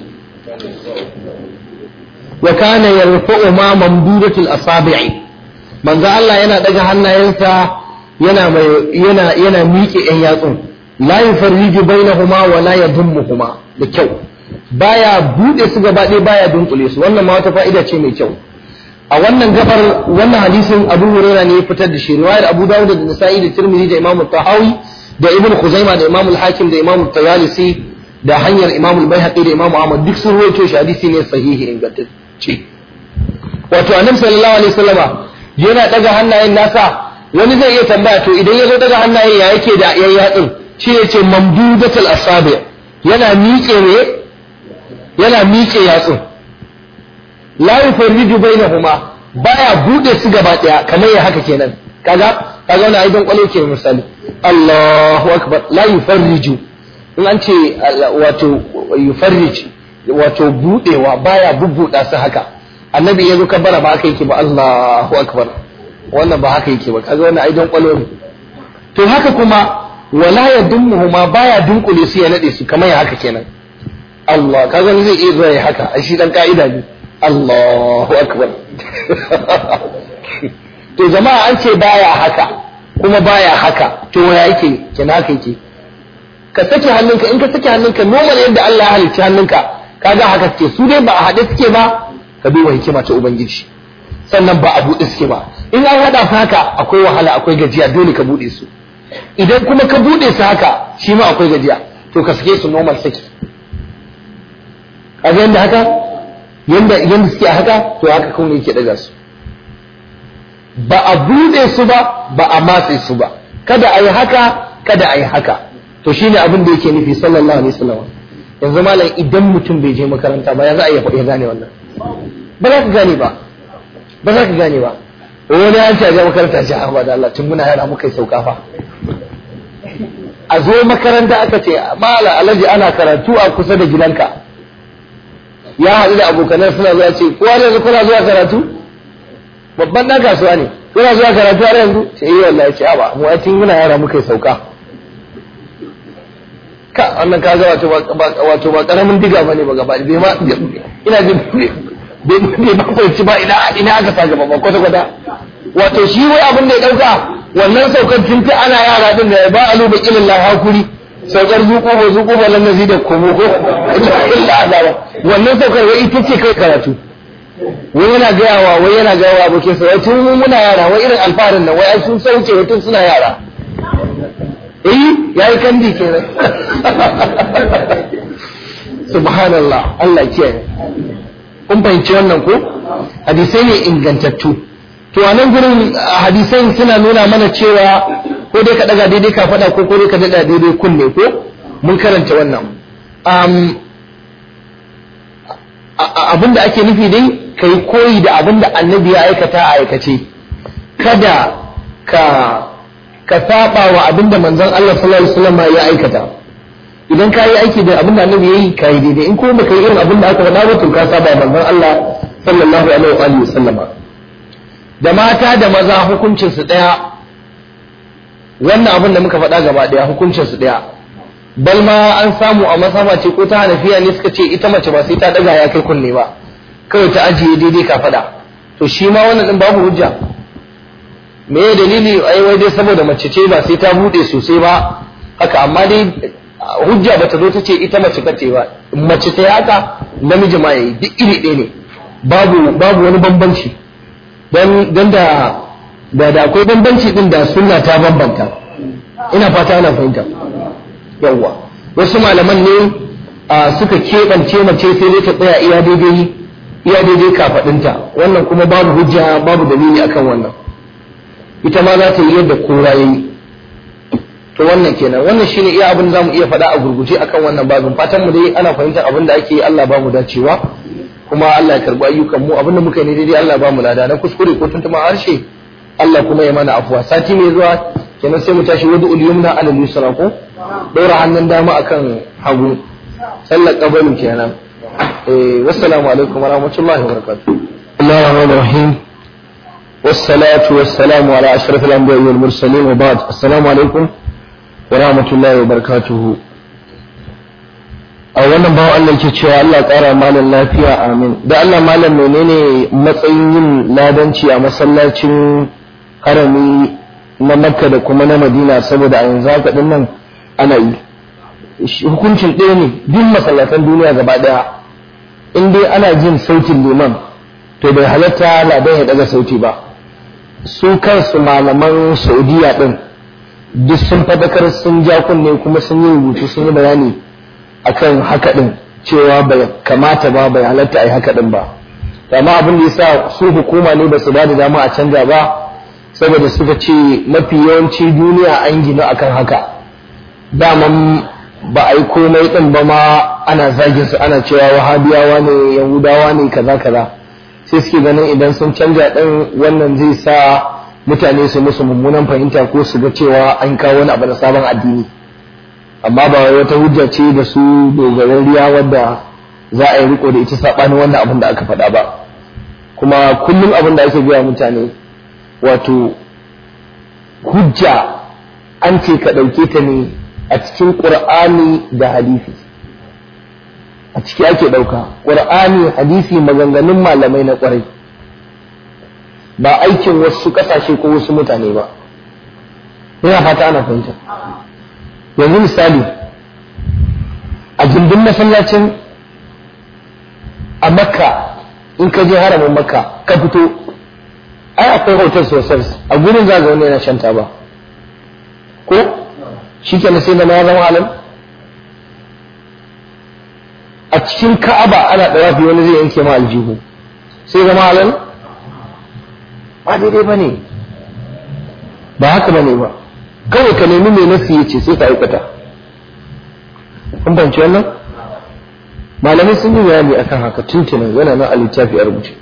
wa kana yarfa'u ma mamdudatul asabi'i manzo Allah yana daga hannayensa yana mai yana yana miƙe ƴan yatsun la yufarriju bainahuma wa la yadummuhuma da kyau baya bude su gaba ɗaya baya dunkule su wannan ma wata fa'ida ce mai kyau a wannan gabar wannan hadisin Abu Hurairah ne ya fitar da shi riwayar Abu Dawud da Nasa'i da Tirmidhi da Imam Tahawi da Ibn Khuzaimah da Imam Al-Hakim da Imam Tayalisi da hanyar Imam Al-Baihaqi da Imam Ahmad duk sun rawaito shi hadisi ne sahihi ingantacce wato Annabi sallallahu alaihi wasallama yana daga hannayen nasa wani zai iya tambaya to idan ya zo daga hannayen ya yake da yan yatsun shi ya ce mamdudatul asabi yana miƙe ne yana miƙe yatsun la yufarriju bainahuma baya bude su gaba daya kamar ya haka kenan kaga kaga wannan aidan kwalo ke misali Allahu akbar la yufarriju in an ce wato yufarrij wato budewa baya bubbuda su haka annabi ya zo kabbara ba haka yake ba Allahu akbar wannan ba haka yake ba kaga wannan aidan kwalo ne to haka kuma wala yadummuhuma baya dunkule su ya nade su kamar ya haka kenan Allah kaga zai iya zuwa ya haka a shi dan ka'ida ne Allahu akbar to jama'a an ce baya haka kuma baya haka to ya yake kina haka yake ka sake hannunka in ka sake hannunka normal yadda Allah ya halicci hannunka kaga haka suke su dai ba a haɗe suke ba ka duba hikima ta ubangiji sannan ba a buɗe suke ba in an haɗa su haka akwai wahala akwai gajiya dole ka buɗe su idan kuma ka buɗe su haka shi ma akwai gajiya to ka sake su normal saki kaga yadda haka yanda yanda suke a haka to haka kawai yake daga su ba a buɗe su ba ba a matse su ba kada a yi haka kada a yi haka to shine abin da yake nufi sallallahu alaihi wasallam yanzu malam idan mutum bai je makaranta ba ya za a iya gane wannan ba za ka gane ba ba za ka gane ba wani an ce a je makaranta ce a da Allah tun muna yara muka yi sauka fa a zo makaranta aka ce mala alaji ana karatu a kusa da gidanka ya haɗu da abokanan suna zuwa ce kowa ne kuna zuwa karatu babban ɗan kasuwa ne kuna zuwa karatu har yanzu ce yi wallahi ce ba mu tun muna yara muka yi sauka ka wannan ka ga wato wato ba karamin diga bane ba gaba bai ma ina jin bai ma fahimci ba ina ina aka sa gaba ba kwata kwata wato shi wai abin da ya dauka wannan saukar tun ta ana yara din da ba alu da ilin la hakuri saukar zuƙo ba zuƙo ba lan nazi da komo ko illa azaba wannan saukar wai ita ce kai karatu wai yana gaya wa wai yana gaya wa abokin sa wai tun muna yara wai irin alfarin nan wai ai sun sauke wai tun suna yara eh yayi kandi kenan subhanallah Allah kiyaye kun fahimci wannan ko hadisai ne ingantattu to a nan gurin hadisai suna nuna mana cewa ko dai ka daga daidai ka faɗa ko ko dai ka daga daidai kunne ko mun karanta wannan abinda ake nufi dai ka yi koyi da abinda annabi ya aikata a aikace kada ka ka saba wa abinda manzon Allah sallallahu alaihi wasallam ya aikata idan ka yi aiki da abinda annabi ya yi ka yi daidai in kuma baka yi irin abinda aka faɗa ba to ka saba wa manzon Allah sallallahu alaihi wa sallam da mata da maza hukuncin su daya wannan abin da muka faɗa gaba daya hukuncin su daya bal ma an samu a masama ce ko ta hanafiya ne suka ce ita mace ba sai ta daga ya kai kunne ba kawai ta ajiye daidai ka faɗa to shi ma wannan din babu hujja me ya dalili ai wai dai saboda mace ce ba sai ta bude sosai ba haka amma dai hujja bata zo ta ce ita mace kace ba mace ta haka namiji ma yayi duk iri ɗaya ne babu babu wani bambanci dan dan da da da akwai bambanci din da sunna ta bambanta ina fata ana fahimta yawwa wasu malaman ne suka keɓance mace sai dai ta tsaya iya daidai iya daidai kafaɗinta wannan kuma babu hujja babu dalili akan wannan ita ma za ta yi yadda kowa ya yi to wannan kenan wannan shine iya abin da zamu iya faɗa a gurguje akan wannan babin fatan mu dai ana fahimtar abin da ake yi Allah ba mu dacewa kuma Allah ya karbi ayyukan mu abin da muka yi daidai Allah ba mu lada na kuskure ko tuntuma harshe Allah kuma ya mana afuwa sati mai zuwa kenan sai mu tashi wadu yumna ala yusra ko daura hannun dama akan hagu sallar kabarin kenan eh wassalamu alaikum wa rahmatullahi wa barakatuh Allahu rahmanir rahim والصلاة والسلام على أشرف الأنبياء والمرسلين وبعد السلام عليكم ورحمة الله وبركاته a wannan bawan Allah ke cewa Allah ƙara malam lafiya amin da Allah malam menene matsayin yin ladanci a masallacin harami na makka da kuma na madina saboda a yanzu haka din nan ana yi hukuncin ɗaya ne duk masallatan duniya gaba ɗaya in dai ana jin sautin liman to bai halatta ladan ya ɗaga sauti ba su kansu malaman saudiya ɗin duk sun fadakar sun ja kunne kuma sun yi rubutu sun yi bayani akan haka ɗin cewa bai kamata ba bai halatta a yi haka ɗin ba amma abin da yasa su hukuma ne ba su ba da dama a canja ba saboda suka ce mafi yawanci duniya an gina akan haka daman ba a yi komai ɗin ba ma ana zagin su ana cewa wahabiyawa ne yahudawa ne kaza kaza sai suke ganin idan sun canja ɗin wannan zai sa mutane su musu mummunan fahimta ko su ga cewa an kawo wani abu na sabon addini amma ba wata hujja ce da su dogararriya wadda za a yi riko da ita saɓanin wannan abin da aka faɗa ba kuma kullum abin da ake gaya mutane wato hujja an ce ka ɗauke ta ne a cikin ƙur'ani da hadisi a ciki ake ɗauka ƙur'ani hadisi maganganun malamai na ƙwarai ba aikin wasu ƙasashe ko wasu mutane ba ina fata ana fahimta yanzu misali a gindin masallacin a makka in ka je haramin makka ka fito ai akwai hotel sosai a gurin za wani yana shan taba ko shi ke sai da ya zama halin a cikin ka'aba ana ɗawafi wani zai yanke ma aljihu sai zama halin ba daidai ba ne ba haka ba ne ba kawai ka nemi mai nasi ya ce sai ka aikata kun banci wannan malamai sun yi bayani akan haka tuntunan yana nan a littafi a rubuce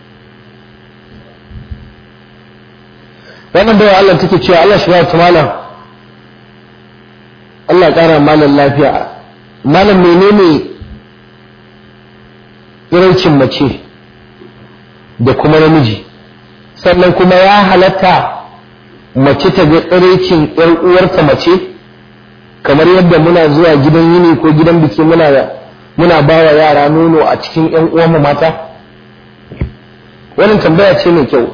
wannan bayan Allah take cewa Allah shi ta malam Allah ƙara malam lafiya malam menene irancin mace da kuma namiji sannan kuma ya halatta mace ta ga tsiraicin ‘yar uwarta mace kamar yadda muna zuwa gidan yini ko gidan biki muna muna ba wa yara nono a cikin ‘yan uwanmu mata wannan tambaya ce mai kyau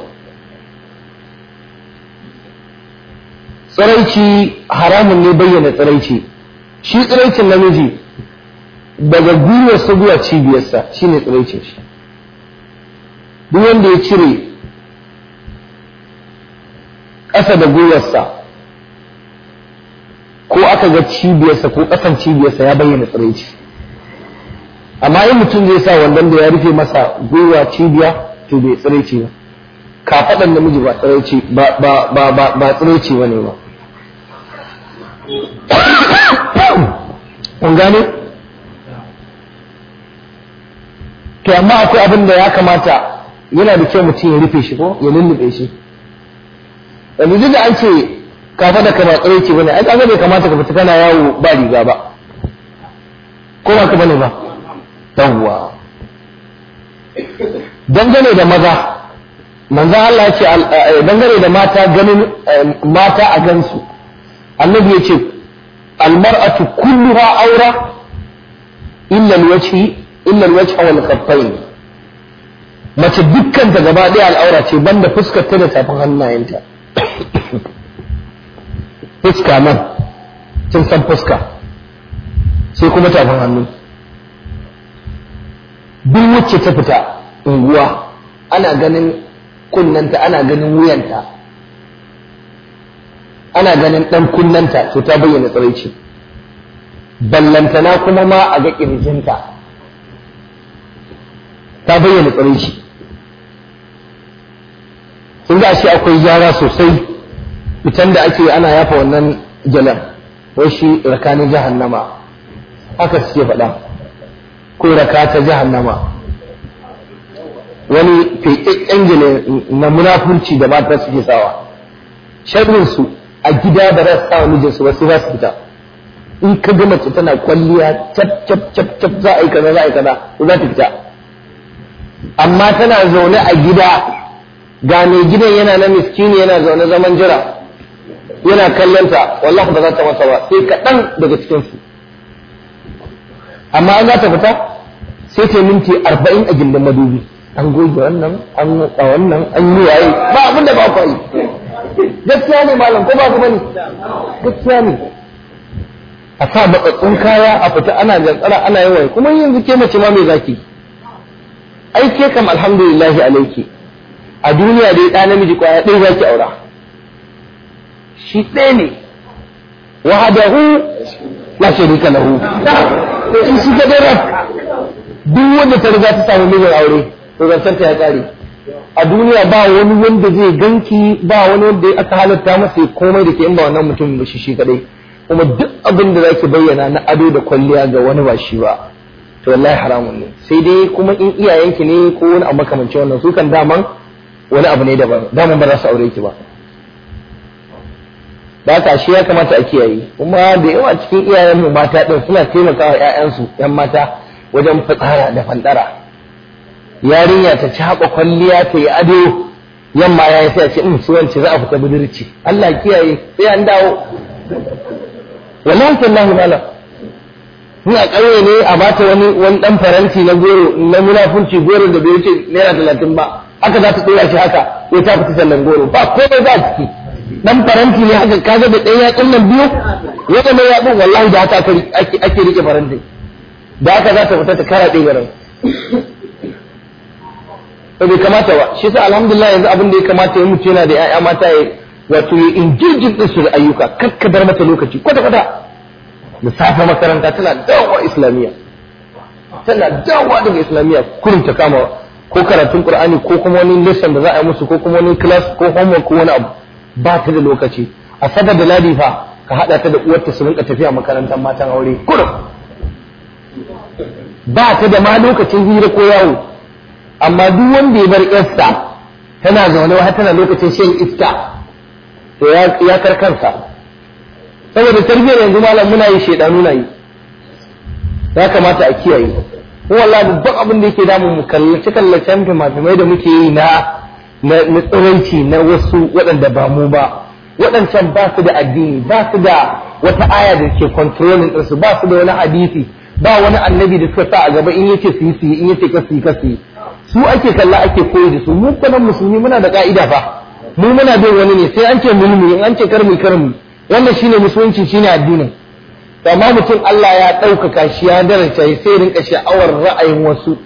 tsiraici haramun ne bayyana tsiraici shi tsiraicin namiji daga gwiwarsa zuwa cibiyarsa shine tsiraicin shi duk wanda ya cire ƙasa da gwiwarsa ko aka ga cibiyarsa ko ƙasan cibiyarsa ya bayyana tsiraici amma in mutum zai sa wandon da ya rufe masa gwiwa cibiya to bai tsiraici ba kafaɗan namiji ba tsiraici ba ba ba ba ba tsiraici ba ne ba kun gane to amma akwai abin da ya kamata yana da kyau mutum ya rufe shi ko ya lullube shi yanzu duk da an ce kafa da kama tsare ce bane ai kaga bai kamata ka fita kana yawo ba riga ba ko ba ka bane ba yawwa dangane da maza manzon Allah ya ce dangane da mata ganin mata a gansu annabi ya ce almar'atu kulluha aura illa alwajhi illa alwajha wal khaffain mace dukkan ta gaba ɗaya al'aura ce banda fuskar ta da tafin hannayenta fuska nan kin san fuska sai kuma tafin hannu duk wacce ta fita unguwa ana ganin kunnanta ana ganin wuyanta ana ganin ɗan kunnanta to ta bayyana tsiraici ballantana kuma ma a ga ƙirjinta ta bayyana tsiraici sun ga shi akwai gyara sosai fitan da ake ana yafa wannan jalan wai shi rakanin jahannama haka suke faɗa ko raka ta jahannama wani feƙaƙƙen jale na munafurci da mata suke sawa sharrinsu a gida ba za su sa mijinsu ba sai za su fita in ka ga mace tana kwalliya cap cap cap cap za a yi kaza za a yi kaza za ta fita amma tana zaune a gida ga mai gidan yana na miskini yana zaune zaman jira yana kallonta wallahi ba za ta masa ba sai kaɗan daga cikinsu amma an za ta fita sai ta minti arba'in a gindin madubi an goge wannan an a wannan an yi waye ba abin da ba ku yi gaskiya ne malam ko ba ku bane gaskiya ne a sa matsatsun kaya a fita ana jantsara ana yin waye kuma yanzu ke mace ma mai zaki ai ke kam alhamdulillahi alaiki a duniya dai ɗa namiji kwaya ɗaya zaki aura shi ɗaya ne wahadahu la sharika lahu in shi ga dare duk wanda ta riga ta samu mijin aure to zancen ta ya kare a duniya ba wani wanda zai ganki ba wani wanda aka halatta masa komai da ke in ba wannan mutum ba shi shi kadai kuma duk abin da zaki bayyana na ado da kwalliya ga wani ba shi ba to wallahi haramun ne sai dai kuma in iyayenki ne ko wani abu makamancin wannan su kan daman wani abu ne daban daman ba za su aure ki ba da haka shi ya kamata a kiyaye kuma da yawa cikin iyayen mu mata din suna taimakawa ƴaƴansu ƴan mata wajen fitsara da fandara yarinya ta caɓa kwalliya ta yi ado yamma ya yi sai a ce in su wance za a fita budurci Allah kiyaye sai an dawo wallahi tallahi malam ni a ƙauye ne a bata wani wani dan faranti na goro na munafunci goro da bai wuce naira talatin ba haka za ta tsora shi haka ya ta fita sallan goro ba komai ba ciki dan faranti ne haka kaga da ɗaya yatsun nan biyu wanda mai yatsun wallahi da haka ake rike faranti da haka za ta fita ta kara ɗaya garin to bai kamata ba shi sa alhamdulillah yanzu abin da ya kamata ya mutu yana da ƴaƴa mata ya wato ya injirjin din su da ayyuka kakkadar mata lokaci kwata kwata da safe makaranta tana dawowa islamiyya tana dawowa daga islamiyya kurin ta kama ko karatun qur'ani ko kuma wani lesson da za a yi musu ko kuma wani class ko homework ko wani abu ba ta da lokaci a saba da ladi fa ka hada ta da uwarta su rinka tafiya makarantar matan aure kurum ba ta da ma lokacin hira ko yawo amma duk wanda ya bar yarsa tana zaune wa tana lokacin shan iska to ya karkansa saboda tarbiyyar yanzu malam muna yi shedanu na yi ya kamata a kiyaye ko wallahi babban abin da yake damun mu kallace kallacen fimafimai da muke yi na na tsiraici na wasu waɗanda ba mu ba waɗancan ba su da addini ba su da wata aya da ke controlling ɗinsu ba su da wani hadisi ba wani annabi da suka sa a gaba in yace su yi su yi in yace ka su yi ka su yi su ake kalla ake koyi da su mu kuma musulmi muna da ka'ida fa mu muna bin wani ne sai an ce mulmi in an ce karmi karmi wannan shine musulunci shine addinin amma mutum Allah ya ɗaukaka shi ya daraja sai rinka sha'awar ra'ayin wasu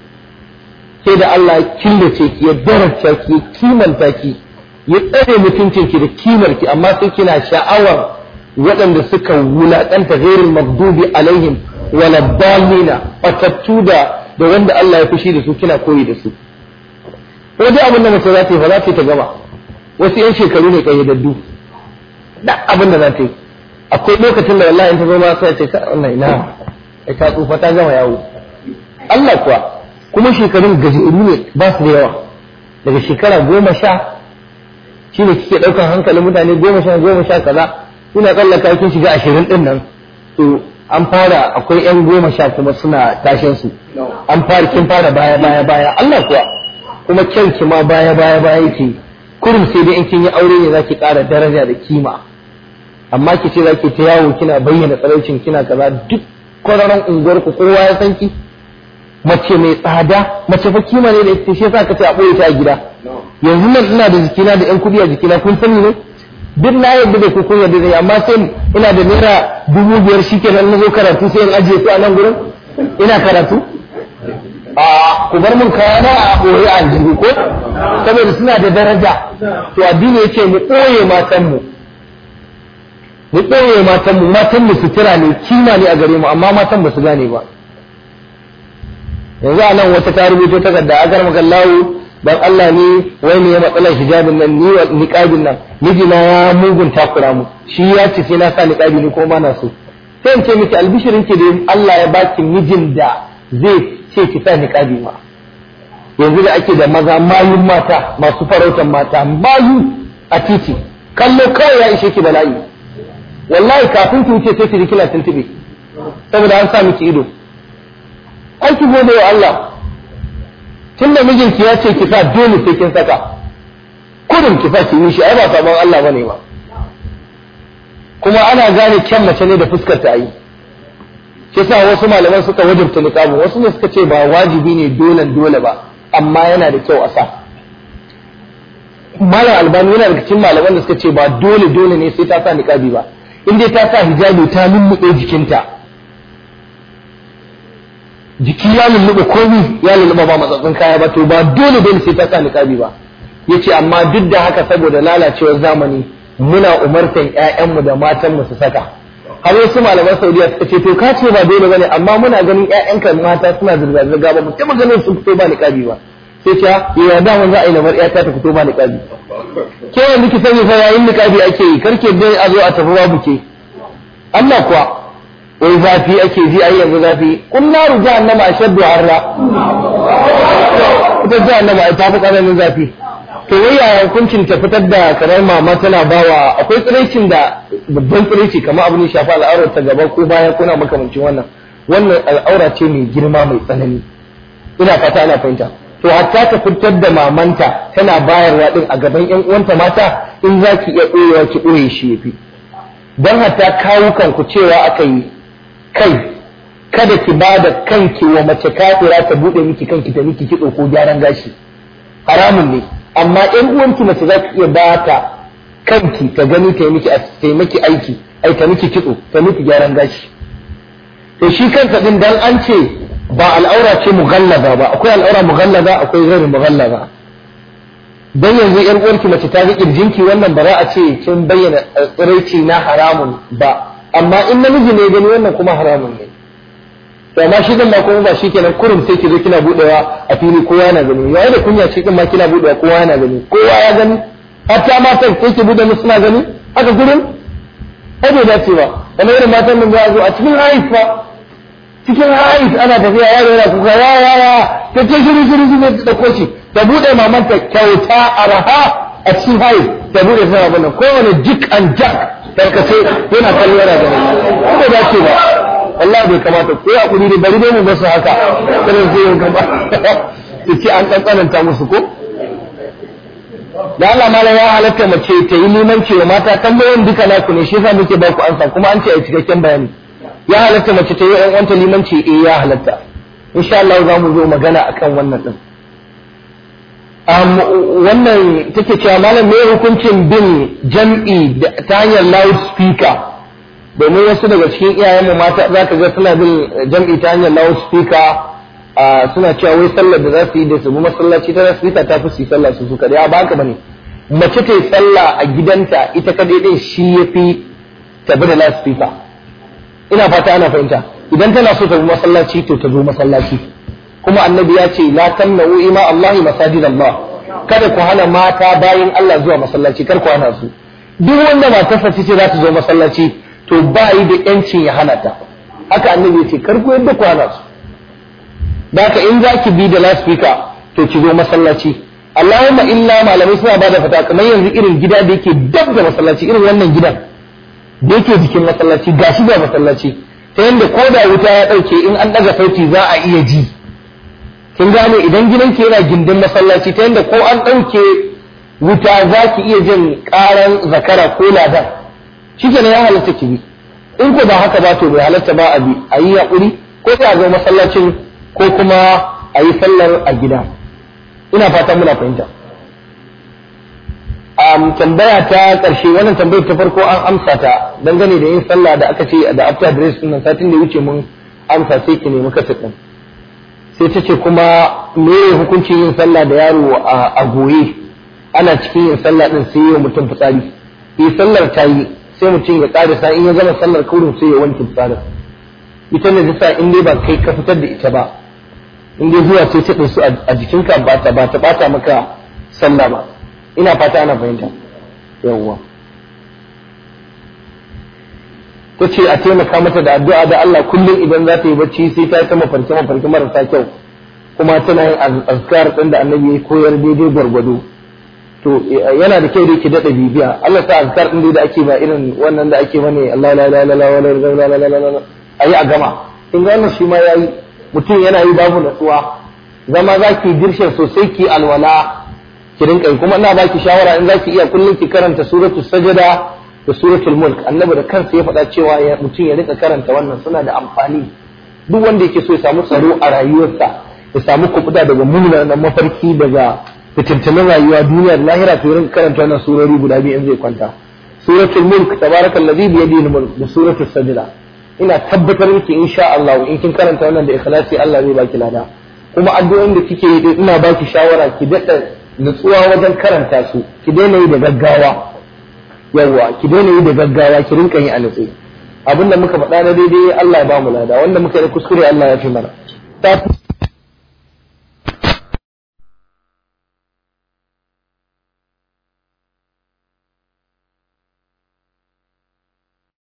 sai da Allah ya killace ki ya daraja ki ya kimanta ki ya tsare mutuncin ki da kimar ki amma sai kina sha'awar waɗanda suka wulaƙanta ghairul maghdubi alaihim wala dallina fatattu da da wanda Allah ya fushi da su kina koyi da su ko dai abin da mace za ta yi fa za ta yi ta gama wasu yan shekaru ne kayyadaddu da abin da za ta yi akwai lokacin da wallahi in ta zo ma sai ce ka wannan ina ai ta tsufa ta gama yawo Allah kuwa kuma shekarun gajeru ne ba su da yawa daga shekara goma sha shine kike ɗaukar hankalin mutane goma sha goma sha kaza ina tsallaka kin shiga ashirin din nan to an fara akwai yan goma sha kuma suna tashin su an fara kin fara baya baya baya Allah kuwa kuma kyanki ma baya baya baya yake kurum sai dai in kin yi aure ne zaki ƙara daraja da kima amma ki ce zaki ta yawo kina bayyana tsaraucin kina kaza duk kwararon unguwar ku kowa ya san ki mace mai tsada mace fa kima ne da ita shi yasa ka ce a boye ta a gida yanzu nan ina da jikina da yan kudi a jikina kun sani ne duk na yadda da ku kun yadda da amma sai ina da naira dubu biyar shikenan na zo karatu sai in ajiye su a nan gurin ina karatu a ku bar mun kayana a boye a aljihu ko saboda suna da daraja to addini yace mu ɓoye matan mu mu ɓoye matan mu matan mu sutura ne kima ne a gare mu amma matan ba su gane ba yanzu a nan wata ta rubuto takarda a garma kallawo dan Allah ne wai ne ya matsalar hijabin nan ni niqabin nan mijina ya mugun takura mu shi ya ce sai na sa niqabi ni ko ma na so sai in ce miki albishirin ki da Allah ya baki mijin da zai ce ki sa niqabi ma yanzu da ake da maza mayun mata masu farautan mata mayu a titi kallo kawai ya ishe ki bala'i wallahi kafin ki wuce sai ki ji kina tuntube saboda an sa miki ido an ki gode wa Allah tun da mijinki ya ce ki sa dole sai kin saka kudin ki sa ki yi shi ai ba sabon Allah bane ba kuma ana gane kyan mace ne da fuskar ta yi shi sa wasu malaman suka wajibta niqabu wasu ne suka ce ba wajibi ne dole dole ba amma yana da kyau a sa malam albani yana daga cikin malaman da suka ce ba dole dole ne sai ta sa niqabi ba in dai ta sa hijabi ta lulluɓe jikinta jiki ya lulluɓe komi ya lulluɓe ba matsatsin kaya ba to ba dole dole sai ta sa niqabi ba yace amma duk da haka saboda lalacewar zamani muna umartan ƴaƴanmu da matanmu su saka har wasu malaman Saudiya suka ce to ka ce ba dole bane amma muna ganin ƴaƴanka mata suna zirga zirga ba mu taɓa ganin su fito ba niqabi ba sai ce ya da mun za a yi lamar ƴata ta fito ba niqabi ke yanzu ki sani fa yayin niqabi ake yi karke dai a zo a tafi babu ke Allah kuwa wai zafi ake ji ai yanzu zafi kun naru jahannama ashaddu harra ita jahannama ai ta fi tsananin zafi to wai yaya hukuncin ta fitar da karar mama tana bawa akwai tsiraicin da babban tsiraici kamar abu ne shafi al'aurar ta gaba ko baya ko na makamancin wannan wannan al'aura ce mai girma mai tsanani ina fata ana fahimta to hatta ta fitar da mamanta tana bayarwa din a gaban yan uwanta mata in za ki iya ɓoyewa ki ɓoye shi yafi don hatta kawukan ku cewa aka yi kai kada ki ba da kanki wa mace kafira ta buɗe miki kanki ta miki kitso ko gyaran gashi haramun ne amma in uwanki mace za ki iya ba ta kanki ta gani ta miki ta miki aiki ai ta miki kitso ta miki gyaran gashi to shi kansa din dan an ce ba al'aura ce mughallaza ba akwai al'aura mughallaza akwai ghairu mughallaza dan yanzu yar uwarki mace ta ga kirjinki wannan ba za a ce kin bayyana tsiraici na haramun ba amma in namiji ne gani wannan kuma haramun ne to amma shi din ma kuma ba shi kenan kurum sai ki zo kina budewa a fili kowa yana gani yayi da kunya shi din ma kina budewa kowa yana gani kowa ya gani hatta matan sai ki bude musu suna gani haka gurin ai bai dace ba kamar irin matan nan za a zo a cikin haif fa cikin haif ana tafiya yaro yana kuka ya ya ya ta ce shiru shiru shiru ta dauko shi ta bude mamanta kyauta araha a cikin haif ta bude sama bana kowane jik and jack tarkace yana kallo yana gani ko bai dace ba Allah bai kamata ko ya kuri bari dai mu ba su haka kada su yi gaba su ce an tsantsanta musu ko da Allah mala ya halatta mace ta yi limanci wa mata tambayoyin duka naku ne shi yasa muke ba ku ansa kuma an ce a cikakken bayani ya halatta mace ta yi ɗan uwanta limanci eh ya halatta insha Allah za mu zo magana akan wannan din wannan take cewa malam me hukuncin bin jam'i ta hanyar loudspeaker domin wasu daga cikin iyayenmu mata za ka ga suna bin jam'i ta hanyar loudspeaker suna cewa wai sallar da za su yi da su bi masallaci ta loudspeaker ta fi su yi sallah su su kaɗai ba haka bane mace ta yi sallah a gidanta ita kaɗai ɗin shi ya fi ta bi da loudspeaker ina fata ana fahimta idan tana so ta bi masallaci to ta zo masallaci kuma annabi ya ce la tamna'u ima Allahi masajid Allah kada ku hana mata bayin Allah zuwa masallaci kar ku hana su duk wanda matarsa ce za ta zo masallaci to ba yi da yancin ya hana ta haka annabi ya ce kar ku yadda ku hana su da haka in za ki bi da loudspeaker to ki zo masallaci Allahumma illa malamai suna bada fata kamar yanzu irin gida da yake dab da masallaci irin wannan gidan da yake jikin masallaci gashi ga masallaci ta yanda ko da wuta ya dauke in an daga sauti za a iya ji kin gane idan gidanki yana gindin masallaci ta yanda ko an dauke wuta za ki iya jin karan zakara ko ladan shi ne ya halatta ki bi in ko ba haka ba to bai halatta ba a bi a yi haƙuri ko sai a zo masallacin ko kuma a yi sallar a gida ina fatan muna fahimta um, tambaya ta ƙarshe wannan tambayar ta farko an amsa ta dangane da yin sallah da aka ce da after dress din satin da wuce mun amsa sai ki nemi kasar din sai ta ce kuma me hukuncin yin sallah da yaro a goye ana cikin yin sallah din sai yi mutum fitsari yi sallar ta yi sai mutum ya ƙarisa in ya gama sallar kaurin sai ya wanke fitsarin ita ne ta sa in dai ba kai ka fitar da ita ba in dai zuwa ce ta su a jikinka ba ta ba ta bata maka sallah ba ina fata ana fahimta yawwa ta ce a taimaka mata da addu'a da Allah kullum idan za ta yi bacci sai ta ta mafarki mafarki marasa kyau kuma tana yin azkar din da annabi ya koyar daidai gwargwado to yana da kyau da yake daɗa bibiya Allah ta azkar din da ake ba irin wannan da ake bane Allah la ilaha illallah wa la ilaha illallah ayi a gama in ga wannan shi ma yayi mutum yana yi babu natsuwa zama zaki dirshin sosai ki alwala ki rinka yi kuma ina baki shawara in zaki iya kullum ki karanta suratul sajada da suratul mulk annabi da kansa ya faɗa cewa mutum ya rika karanta wannan suna da amfani duk wanda yake so ya samu tsaro a rayuwarsa ya samu kubuta daga munanan mafarki daga fitintunan rayuwa duniyar lahira to ya rinka karanta wannan surori guda biyu in zai kwanta suratul mulk tabarakallazi bi yadihi mulk da suratul sajda ina tabbatar miki insha Allah in kin karanta wannan da ikhlasi Allah zai baki lada kuma addu'o'in da kike yi ina baki shawara ki daɗa nutsuwa wajen karanta su ki daina yi da gaggawa yawwa ki daina yi da gaggawa ki rinka yi a nutse abinda muka faɗa na daidai Allah ya ba mu lada wanda muka yi kuskure Allah ya fi mana